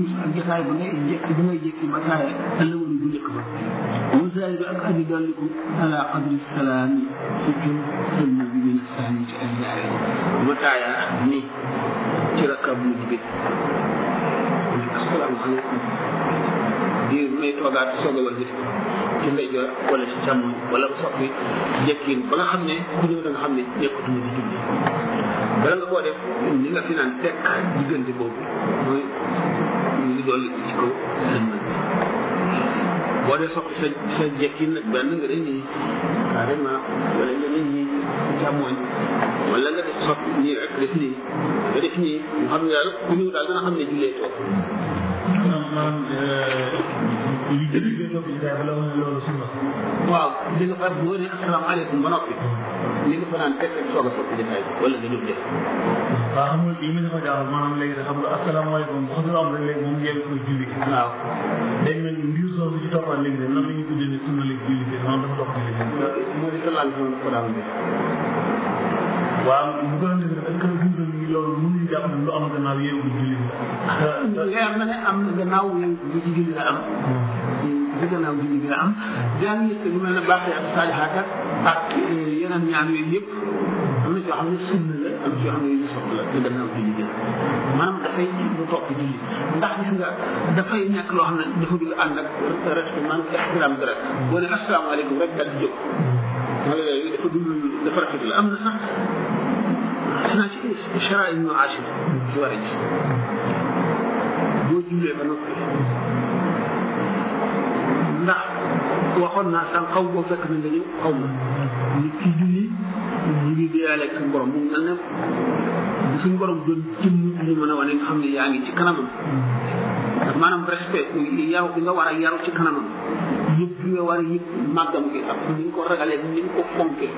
durus ak jotaay ba ngay jékki ba ngay jékki ba taaye ëllëgoon bu njëkk ba wasaay bi ak aji dolliku ala qadri salaam yi surtout sëlma bi min saani ci ay ñaare ba taaya ni ci rakab mu jibit asalaamaaleykum di may toogaat soog a wàllu ci ndeyjoor wala ci càmmoñ wala soppi jekkiin ba nga xam ne ku ñëw da nga xam ne nekkatuma di julli bala nga koo def ni nga fi naan tekk diggante boobu mooy li dolli ci kaw sëlmal bi boo dee soppi sa sa jekkiin nag benn nga dañ nii carrément wala nga dañ nii càmmoñ wala nga def soppi nii rek def nii nga def nii mu xam ne daal ku ñëw daal dana xam ne jullee toog maanaam li jënd bi toog ci daal la wax ne loolu sunna waaw li nga far boo ne asalaamaaleykum ba noppi li nga fa naan teg rek soog a soppi jotaay bi wala nga jóg def waaw xam nga lii mi dafa jaaxal maanaam léegi xam nga asalaamaaleykum bu xasul am rek léegi moom ngeen koy julli waaw day mel ni mbir soosu ci toppaat léegi de nan la ñuy tuddee ne sunna léegi julli bi maanaam dafa topp julli bi moo di sallallahu alayhi wa sallam ko daan def waaw bu ko defee est-ce que dundal ni loolu mënuñu jàpp ne lu am gannaaw yéen ko julli bi leer na ne am na gannaaw yéen bi ci julli la am ci gannaaw julli bi la am daan yëg lu mel ne baaxee ak saalihaat ak ak yeneen ñaan yooyu yëpp am na ci yoo xam ne sunna la am ci yoo xam ne yu soxla ci gannaaw julli bi la maanaam dafay lu topp julli ndax gis nga dafay nekk loo xam ne dafa dul ànd ak respect maanaam ixtiraam dara boo ne asalaamaaleykum rek daal di jóg wala yooyu dafa dul dafa rafet la am na sax xanaa ci chara ibnu achir ci war a gis boo jullee ba noppi ndax waxoon naa sànq xaw boo fekk na nga ñëw xaw ma nit ki julli ñu ngi déyaale ak suñu borom mu mel ne bu suñu borom doon jëm ñu mën a wane nga xam ne yaa ngi ci kanamam maanaam respect yaru bi nga war a yaru ci kanamam yëpp bi nga war a yëpp màggam gi ak ni nga ko ragalee ni nga ko fonkee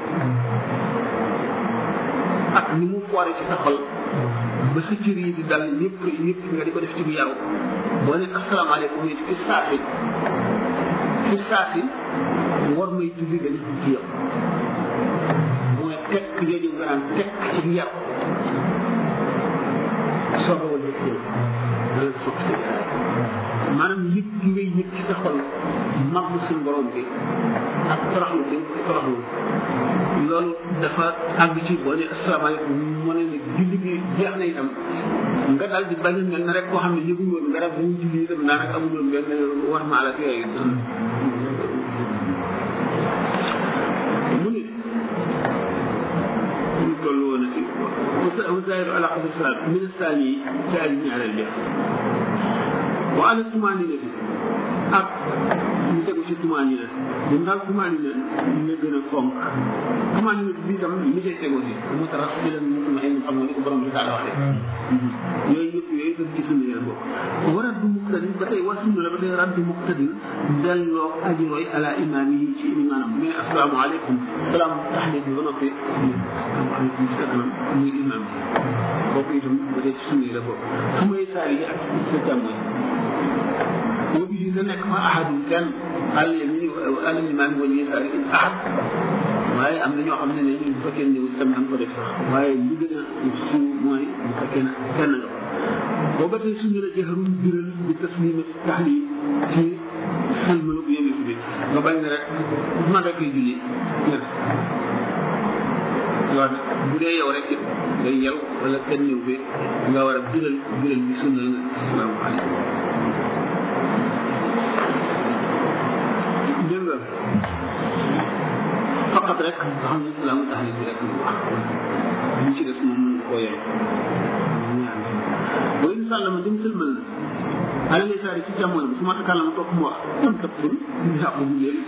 ak ni mu foore ci sa xol ba sa cër yi di dal ñëpp ñëpp nga di ko def ci bu yaru boo ne asalaamaaleykum it fi saasi fi saasi war may julli nga def ci yow mooy tekk yooyu nga naan tekk ci yaru soog a wal def yow dala soog sa maanaam yëg gi ngay yëg ci sa xol mag suñu borom bi ak toroxlu bi toroxlu loolu dafa àgg ci boo ne asalaamaaleykum mu ne ne julli gi jeex na itam nga daal di bañ a mel ne rek koo xam ne yëgul woon nga def bu ñu julli itam daanaka amul woon benn war maal ak yooyu mu ne ñu toll woon ci wasairu ala qadri salaat min saani yi saani ñaareel def wa ala tumaanina bi ak ñu tegu ci tumaanina ñun daal tumaanina ñu gën a fonk tumaanina bi tam li cay tegu si mu taras bi leen mu ay xam nga ni ko borom bi daal waxee yooyu yëpp yooyu dañ ci sunna yéen bokk warat du muqtadin ba tey waa sunna la ba tey raddu muqtadin delloo aji roy ala imaam yi ci imaanam mais asalaamaaleykum salaam taxlit bi ba noppi asalaamaaleykum salaam muy imaam bi kooku itam ba tey ci sunna yi la bokk su may saar yi ak sa càmmoñ boo bi na nekk ma ahadun kenn àll mi àll imaam wala yesaari in ahad waaye am na ñoo xam ne ne bu fekkee ne tam am ko def sax waaye li gën a suuf mooy bu fekkee ne kenn nga boo ba tey suñu la jëxarul biral bi taslima taxlim ci sëlmalu bu yëngu bi nga bañ ne rek man rek lay julli waaw bu dee yow rek ngay yow wala kenn ñëw fi nga war a biral biral bi sunna la asalaamaaleykum dégg nga faqat rek nga xam ne islaamu taxlim bi rek lu wax li ci des moom mën koo yem ñaan boo in sàllama dem sëlmal na ala lay saari ci càmmoñ bi su ma takallama topp mu wax am tappul yàqu bu leen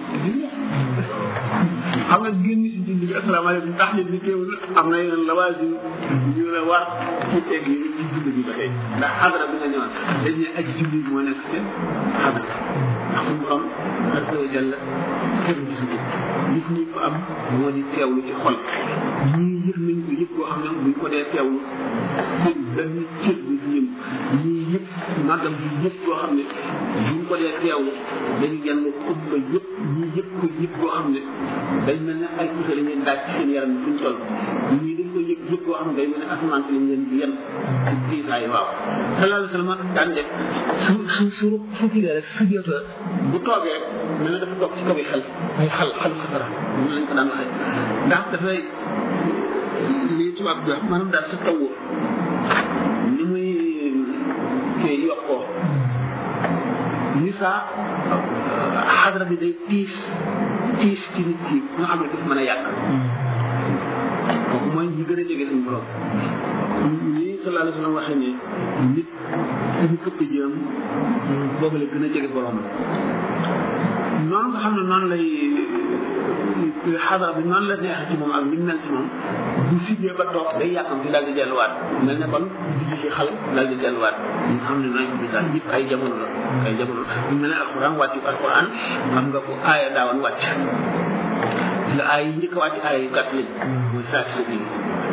xam nga génn si julli bi asalaamaaleykum tax nit ñi teewul am na yeneen lawaasim yu la war ci teg yi ci julli bi ba tey ndax xadra bi nga ñëwaat dañ ne aji julli moo nekk seen xadra ndax suñu borom azza wa jalla kenn gisu ko gis ñu ko am moo di teewlu ci xol ñii yëg nañ ko yëg koo xam ne buñ ko dee teewlu seen benn cër bi ci ñëm ñii yëpp màggam bi yëpp koo xam ne buñ ko dee teewlu dañu yenn umma yëpp ñii yëpp ko yëpp koo xam ne dañ mel ne ay pusa la ñuy daaj ci seen yaram bi fuñ toll ñii dañ ko yëg sujjóot boo xam ne day mel ne asamaan si lañ leen di yen ci diisaay waaw sallallahu alayhi wa sallam daan def su su su su kii rek sujjóot la bu toogee mel ne dafa toog ci kaw yi xel ay xal xal safara ñu lañ ko daan waxee ndax dafay lii tubaab bi wax maanaam daal sa tawur ni muy kii yokkoo ni saa xadra bi day tiis tiis ci nit ki nga xam ne daf mën a yàq kooku mooy ñi gën a jege suñu borom nii sallallahu alayhi wa sallam waxee ne nit fi mu këpp jëm boobu la gën a jege borom noonu nga xam ne noonu lay xadara bi noonu la neexee ci moom ak ni mu mel ci moom bu siggee ba toog day yàqam ci daal di delluwaat mel ne kon di ci xal daal di delluwaat ñu xam ne nañ bi daal yëpp ay jamono la ay jamono ñu mel ne alquran wàccu alquran xam nga ko aaya daawan wàcc la aay yi njëkk a wàcc aaya yu gàtt lañ mooy saa si bi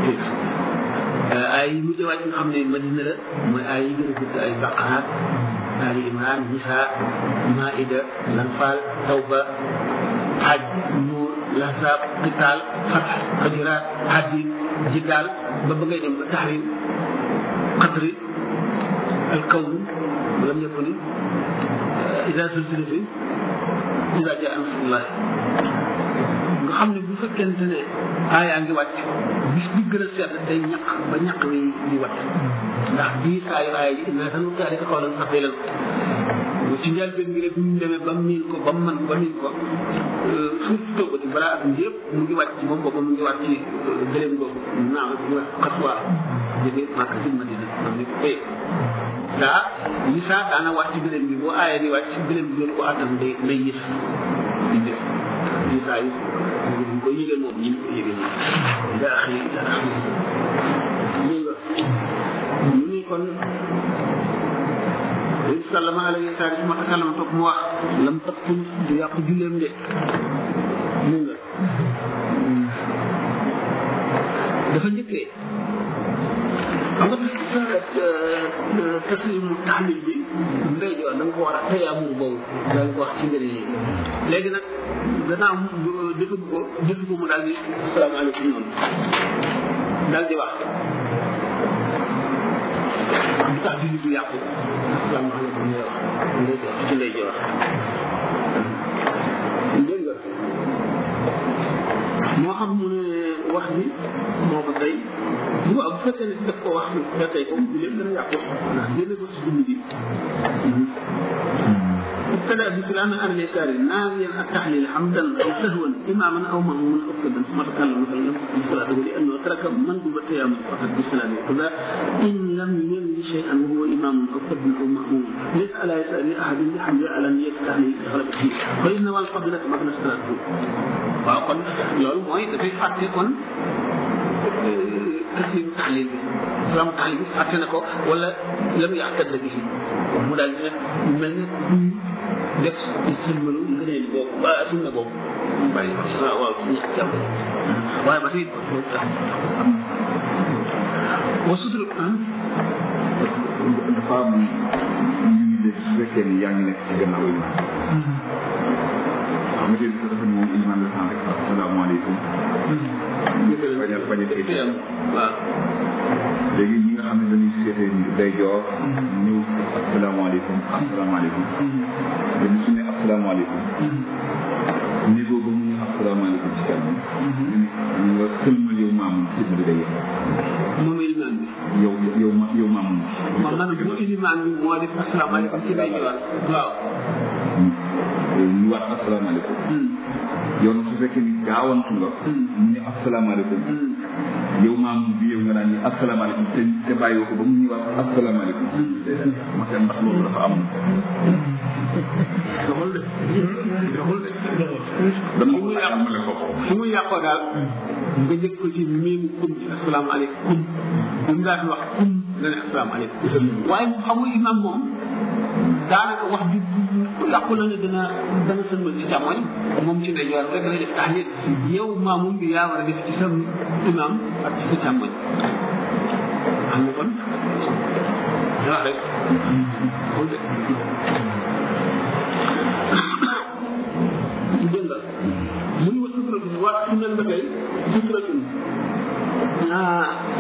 aay yi mujj a wàcc nga xam ne madina la mooy aay yi gën a gudd ay baqaraat ali imran nisa maida lanfal tawba xaj nuur lahzab qitaal fatx xajiraat hadid jidaal ba ba ngay dem ba tahrim qadri alkawn lam yakun ida zulzilati ida jaa nasrullah nga xam ne bu fekkente ne aayaa ngi wàcc bis bi gën a sedd day ñaq ba ñaq wi di wàcc ndax bii saa yu aaya ji inna sanuqri'uka qawlan saqiilan ci njëlbeen bi rek bu ñu demee ba miin ko ba man ba miin ko suuf toogati balaa at yëpp mu ngi wàcc moom boobu mu ngi wàcc ci gëléem googu naaw ñu wax xaswa jóge Màkka ci Madina am ni ko tey daa li saa daana wàcc ci gëléem bi boo aaya di wàcc ci gëléem bi doon ko àttan day day yës di def li saa yi ñu ko yëgee moom ñi ko yëgee moom daa xëy daa xëy ñu nga ñu ni kon Nabi sallama alayhi salaam su ma takalama toog mu wax lam tabtul du yàqu julleem de mu nga dafa njëkkee xam nga taslimu taxmil bi ndey joor da nga ko war a tayaamul boobu da nga ko wax ci njëriñ yi léegi nag gannaaw defu ko defu ko mu daal di asalaamaaleykum noonu daal di wax du tax julli du yàqu asalaamaaleykum lay wax ndey joor ci ndey joor dégg nga moo xam mu ne wax bi moo ko tey bu bu fekkee ne daf ko wax ba tey ko bu leen gën a yàqu ndax génne ko si dund bi ابتدا بكلام اهل اليسار ناويا التحليل حمدا او سهوا اماما او ماموما او كذا ثم تكلم فلم بصلاته لانه ترك مندوب التيامن فقط بسلامه كذا ان لم ينوي شيئا وهو امام او كذب او ماموم ليس على يسار احد بحمد على نيه التحليل غلبته فان والقبلة مبنى صلاته waaw kon loolu mooy dafay fàtte kon taslim taxlil bi islam taxlil bi fàtte na ko wala lam yaxtad la bi mu daal di mel ne duy def sëlmalu ngëneel boobu ba sunna boobu mu bàyyi waaw waaw suñu jàmm waaye ba tey boobu tax wa sutur dafa am ñu ngi def su fekkee ni yaa ngi nekk ci gannaaw yi xam nga tey dafa moom iman la sant rek asalaamaaleykum bañ a bañ a dégg waaw léegi ñi nga xam ne dañuy seetee day joor ñëw asalaamaaleykum asalaamaaleykum dañu su ne asalaamaaleykum niveau ba mu ñu asalaamaaleykum ci kanam ñu nga sëlmal yow maamu sëlma bi day yem moom ilimaan bi yow yow ma yow maamu man man bu ilimaan bi moo def asalaamaaleykum ci lay joor waaw ñu waat asalaamaaleykum yow nag su fekkee ni gaawantu nga mu ne asalaamaaleykum yow maam bi yow nga naan ni asalaamaaleykum te te bàyyi ko ba mu ñëwaat asalaamaaleykum ma xam ndax loolu dafa am doxul de doxul de dama ko amale ko fi mu yàqoo daal nga jëkk ko ci miim kum ci asalaamaaleykum bu mu daan wax kum nga ne asalaamaaleykum waaye xamul imam moom daanaka wax bi yàqu la ne dana dana sëlmal ci càmmoñ moom ci ndeyjoor rek la def taxlit yow maamum bi yaa war a def ci sa imam ak ci sa càmmoñ xam nga kon da wax rek xool de dégg nga mu ni wa sutratun waat su mel ba tey sutratun ah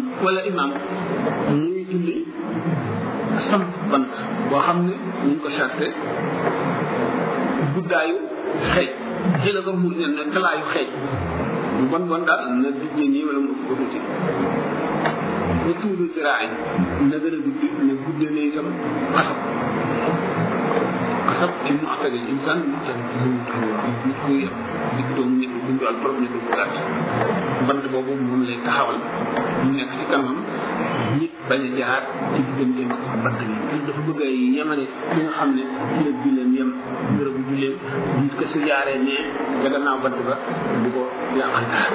wala imam muy julli samp bant boo xam ne ñu ngi ko charte guddaayu xeej jëla ko mu ne ne talaayu xeej mu bon bon daal na dijje nii wala mu ëpp ko tuuti ba tuudu ziraay na gën a gudd ne gudde ne itam xasab xasab ci mu attage insan mu tan nit ku yem nit doomu nit ku dundu al borom nit ku gàtt bant boobu moom lay taxawal mu nekk ci kanamam nit bañ a jaar ci digganteem ak bant bi nit dafa bëgg ay yemale li nga xam ne ci la julleem yem bërëbu julleem nit ko su jaaree ne ca gannaaw bant ba du ko yàqal dara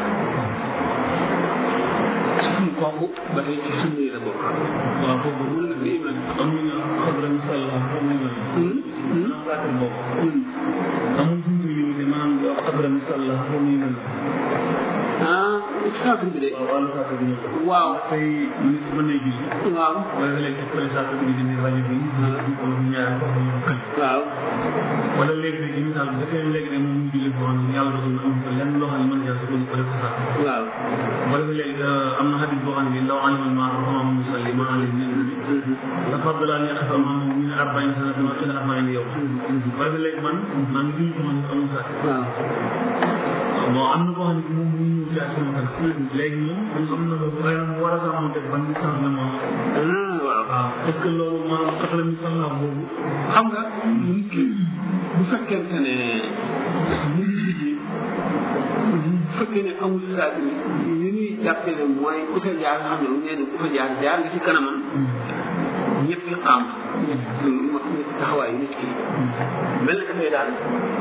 suñu kooku ba tey ci sunna yi la bokk waaw foofu bu la di iman am na xadra misalla xam nga na saatir boobu amul suñu limité maanaam di wax xadra misalla xam nga na ah saatir bi de waaw wàllu saatir bi waaw tey nit mën na julli waaw wala léegi teg fële saatir bi di rajo bi ko ñaar ko ñu kël waaw wala léegi rek ci misaal bi dafay léegi rek moom mu julli foo xam ne yàlla dogal na am fa lenn loo xam ne mën na jàll ko ko def ko sax waaw wala léegi am na xadis boo xam ne law alimal maa xamam musalli ma alim min la fadla an yaqfa ma min arbain sanata wa ila arbain yow wala léegi man maa ngi julli ko man amul sax waaw bon am na boo xam ne moom mu ñëw jaar sama kan léegi moom am na waaye nag mu war a sàmmante ban distance la moom ah waaw waaw est ce que loolu maanaam sax la mi salla boobu xam nga nit ki bu fekkente ne mu ngi liggéey bu fekkee ne amul saatir li ñuy jàppee ne mooy ku fa jaar nga xam ne nee na ku fa jaar jaar nga ci kanamam ñetti xam ñetti ñetti taxawaayu nit ki mel na dafay daal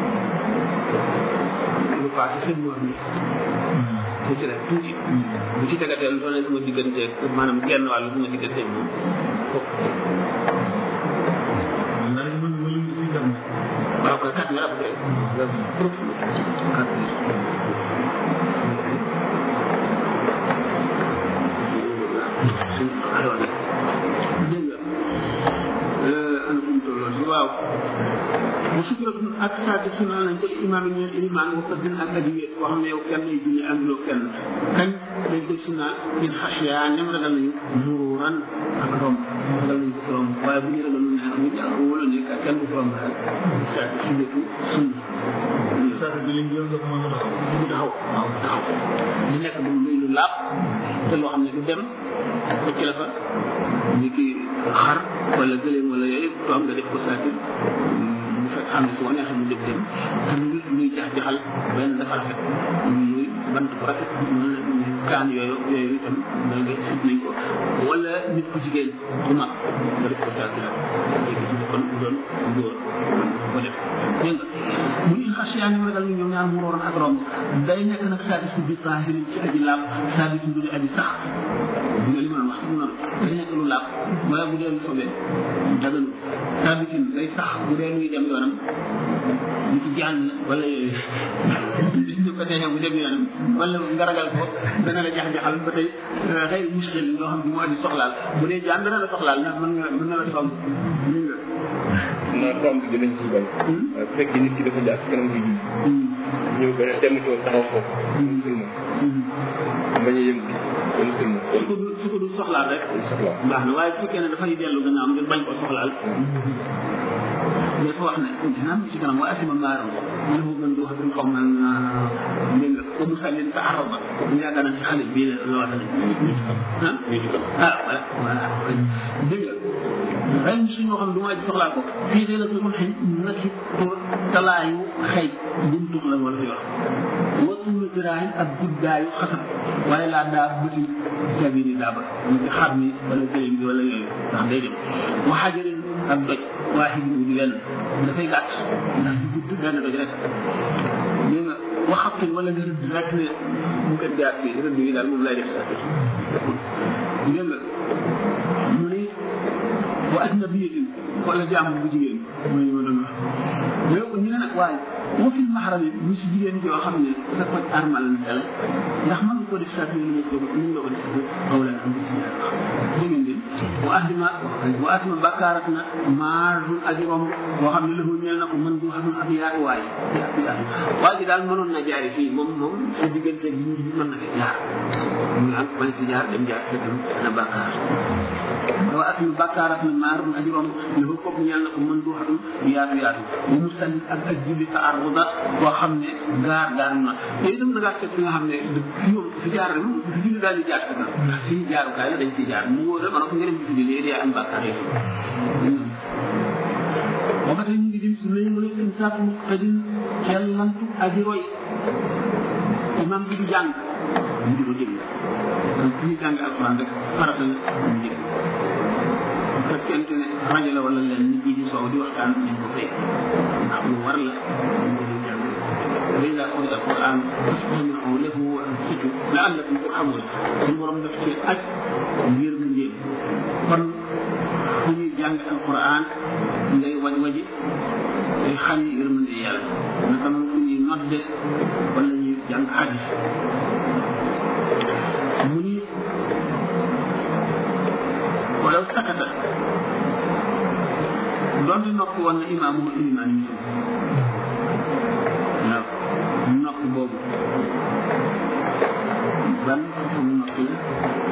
lu passé seen moor ni mu ci def tuuti bu ci tegatee lu ne sama diggante maanaam genn wàllu sama diggante moom kooku ndax man ma lim si jàmm waaw kay quatre mille après quatre mille alors dégg nga ana fu mu tolloon si waaw bu sukkuratun ak saati sunna nañ ko imaam yi ñeen ilimaan wa ko din ak aji wéet koo xam ne yow kenn lay julli ànduloo kenn kañ dañ koy sunna in xasiya ñam ragal nañu mururan ak romb ragal nañu ko romb waaye bu ñu ragal ne ñu jàng wala ne ka kenn du ko romb daal saati sunnatu sunna saa bi lim yow nga ko mën a dox bu taxaw waaw taxaw li nekk du muy lu laab te loo xam ne du dem bëcc la fa ni ki xar wala gëléem wala yooyu to am nga def ko saatir mu fekk xam ne su ko neexee mu jóg dem te lu luy jax jaxal benn dafa rafet muy bant bu rafet kaan yooyu yooyu itam da nga sib nañ ko wala nit ku jigéen du mag nga def ko saatir léegi ci kon doon góor ko def dégg nga bu ñu xas yaa ngi ragal ni ñoom ñaar mu rooroon ak romb day nekk nag saadis bi tahirin ci aji laab saadis bi aji sax bu nga li ma wax mu noonu day nekk lu laab wala bu dee lu sobee daganu saadisin day sax bu dee luy dem yoonam ñu ci jàng wala yooyu ñu ko teexee bu dem yoonam wala nga ragal ko dana la jax-jaxal ba tey xëy muskil loo xam ne moo di soxlaal bu dee jaan dana la soxlaal ndax mën nga mën na la song ñu nga naa tomb bi dinañ ci bañ. bu fekkee nit ki dafa jaar ci kanam gi ñëw ba dem ci woon taxaw foofu. musulman bañ a yëngu ba musulman. su ko du su ko du soxlaal rek soxla baax na waaye su fekkee ne dafay dellu gannaaw ngir bañ ko soxlaal dafa wax ne dina am ci kanam wa asima maaram ñu mu gën du wax xaw ma dégg nga ko musallin ta araba ñu yaakaar naa ci xale bii la loo xam ne ah voilà voilà dégg nga ren suñoo xam du ma ci soxlaa ko fii de la ko mun xëy na ci pour talaayu xëy buntu la wala fi wax watuulu diraay ak guddaayu xasab waaye laa daa bëti sabiri daa ba ñu ci xar mi wala gëléem bi wala yooyu ndax day dem wa xajarin ak doj waaxid bu di benn dafay gàtt ndax di gudd benn doj rek dégg nga waxatin wala nga rëdd rek ne mu kat jaar bi rëdd yi daal moom lay def sa dégg nga mu ne wa ajnabiyatin wala jaamu bu jigéen mooy li ma doon wax mais ñu ne nag waaye wa fi maxaram yi ñu si jigéen joo xam ne sa ko armal la dale ndax mën nga ko def saa fi ñu ko ñu nga ko def xaw la am ci dégg ngeen wa asima wa asima bakkaarat na maa dul aji romb boo xam ne lahu ñeel na ko mën du xamul ab yaatuwaay yaatu yaatu waa ji daal mënoon na jaari fii moom moom sa diggante bi ñu mën na fi jaar mu naan bañ fi jaar dem jaar sa dem na bakkaar wa asima bakkaarat na maa dul aji romb lahu kooku ñeel na ko mën du xamul yaatu yaatu bu mu sànni ak ak julli ta arruda boo xam ne gaar gaar na yooyu itam da ngaa seet fi nga xam ne fi moom fi jaar rek fi julli daal di jaar sa kanam ndax fii jaarukaay la dañ ciy jaar mu wóor la ko nga dem ci julli day am bàkkaar yi boo ko tey ñu ngi jëm si nañu mën a insaaf muqtadin cellantu aji roy imam bi du jàng mu di ko déglu donc fi ñu jàng alquran rek farata la ñu déglu bu fekkente ne rajo la wala leen nit ñi di soow di waxtaan nañ ko fay ndax lu war la ñu ko di jàng وإذا قرئ القرآن فاستمعوا له وأنصتوا لعلكم ترحمون suñu borom daf ci aj ngir mu njël kon fu ñuy jàng alquran ngay waj waji day xam ni yërmande yàlla naka noonu fu ñuy nodde wala ñuy jàng hadis mu ni walaw sakata doonte noppi woon na imaam mu ilimaan yi waaw noppi boobu ban façon noppi la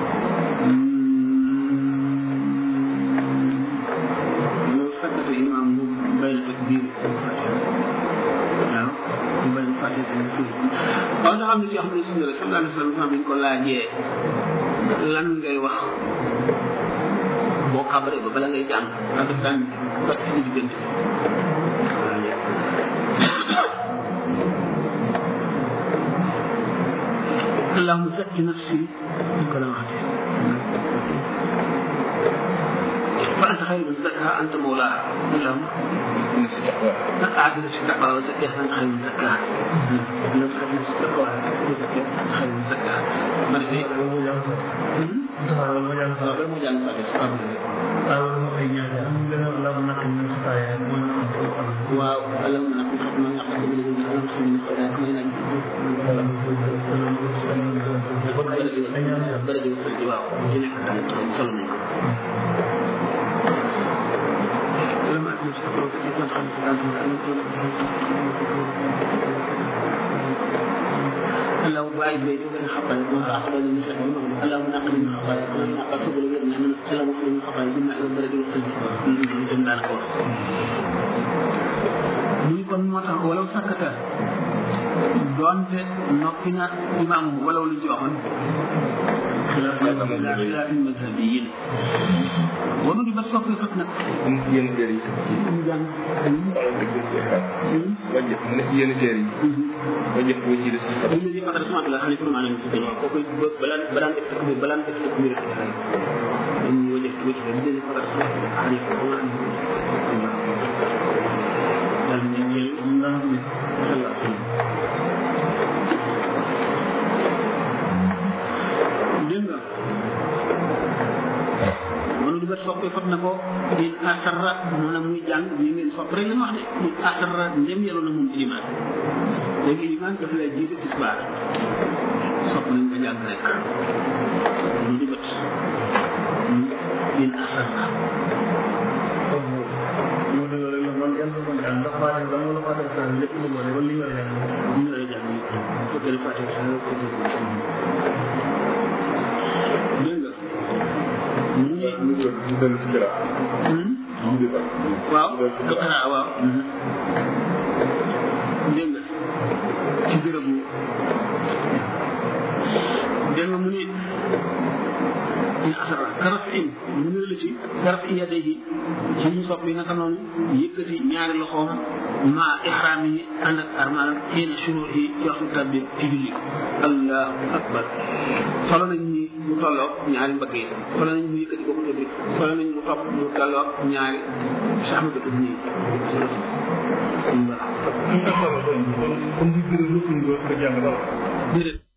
loolu fekkate imaam mu bay na takbir waaw mu bay na fàtte si suuf waaw nga xam ne si xam ne suñu rek sallallahu alayhi wa sallam bi ñu ko laajee lan ngay wax boo xabaree ba bala ngay jàng ndax daf daan kat ci diggante اللهم زك نفسي بكلاماتي فأنت خير من زكاها أنت مولاها اللهم أعدل في التقوى وزكاها أنت خير من زكاها اللهم خير من التقوى وزكاها أنت خير من زكاها مرحبا waaw اللهم نقل ختم من يقصد من الذين اللهم خير من خيرات ما ينجي درجة وصل waaw ci nekk tamit solo nañ لما أكمل شكرا كثيرا خمس اللهم باعد بيني وبين خطايا ما تعقب من المسلمين اللهم نقل من خطايا اللهم نقل سبل ويرنا من اللهم اغفر من خطايا جمع الى الدرجه والسجن dem daan ko muy kon moo tax walaw sakkata doonte noppi na imam walaw lu joxoon xilaaf mazhabiyin wanu di ba soppi fat nag yenn téere yi ñu jàng wajjëf mu ne ci yenn téere yi wajjëf boo ci des ñu ne di fakar semence la xam ne pour maanaam si dañoo kooku balaan balaan def takbir balaan def takbir dañuy wajjëf boo ci ñu ne fakar semence la xam ne pour maanaam daal ñu ñeel ñu nga xam ne sallallahu alayhi wa sallam dégg nga mënu di ba soppe fat na ko in asarra maanaam muy jàng ñu ngeen sopp rek la wax de in asarra ndem yelu na moom ilimaan léegi ilimaan dafa lay jiite tisbaar sopp nañ nga jàng rek mënu di bët in asarra ñu lay jàng ñu ko gën a fàtte sa ko dégg nga mu ngi ñu jël ñu dellu ci jëlaat ñu di ba waaw alxanaa waaw dégg nga ci bérébu dégg nga mu ni in asara karaf in mu ne la ci karaf in yadday yi ci ñu sopp yi naka noonu yëkkati ñaari loxoom ma ihraam yi ànd ak armal xiina shuruu yi ci waxtu tabbi ci julli allahu akbar solo nañ ni mu tolloog ñaari mbagg yi solo nañ mu yëkkati ko mu tëdd solo nañ mu topp mu tolloog ñaari sahmatu nii comme di gërëm lépp ñu ko jàng daal déedéet